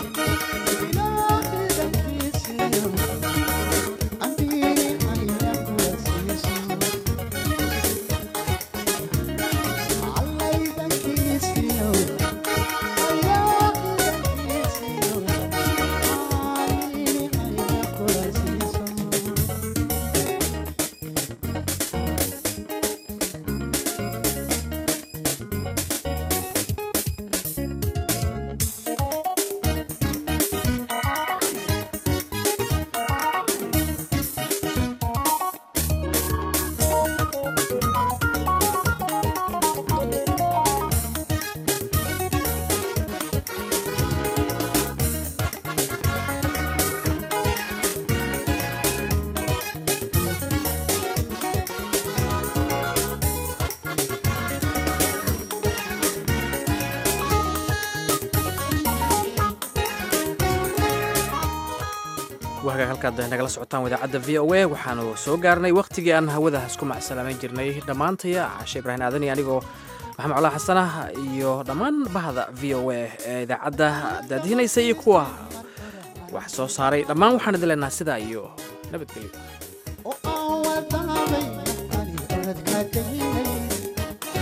waagaag halkaad nagala socotaan idaacadda v o a waxaanu soo gaarnay wakhtigii aan hawada isku macsalaameyn jirnay dhammaantaya cashe ibraahim aadan iyo anigoo maxamed colaa xasanah iyo dhammaan bahda v o a ee idaacadda daadihinaysa iyo kuwa wax soo saaray dhammaan waxaan idin leenaha sidaa iyo nabadgelyo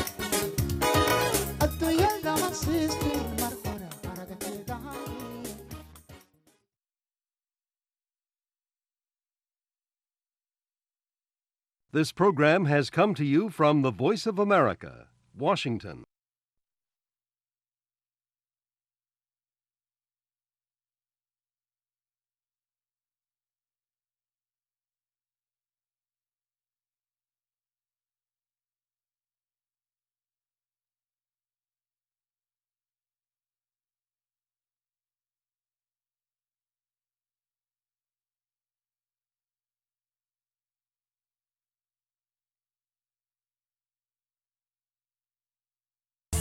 This program has come to you from the Voice of America, Washington.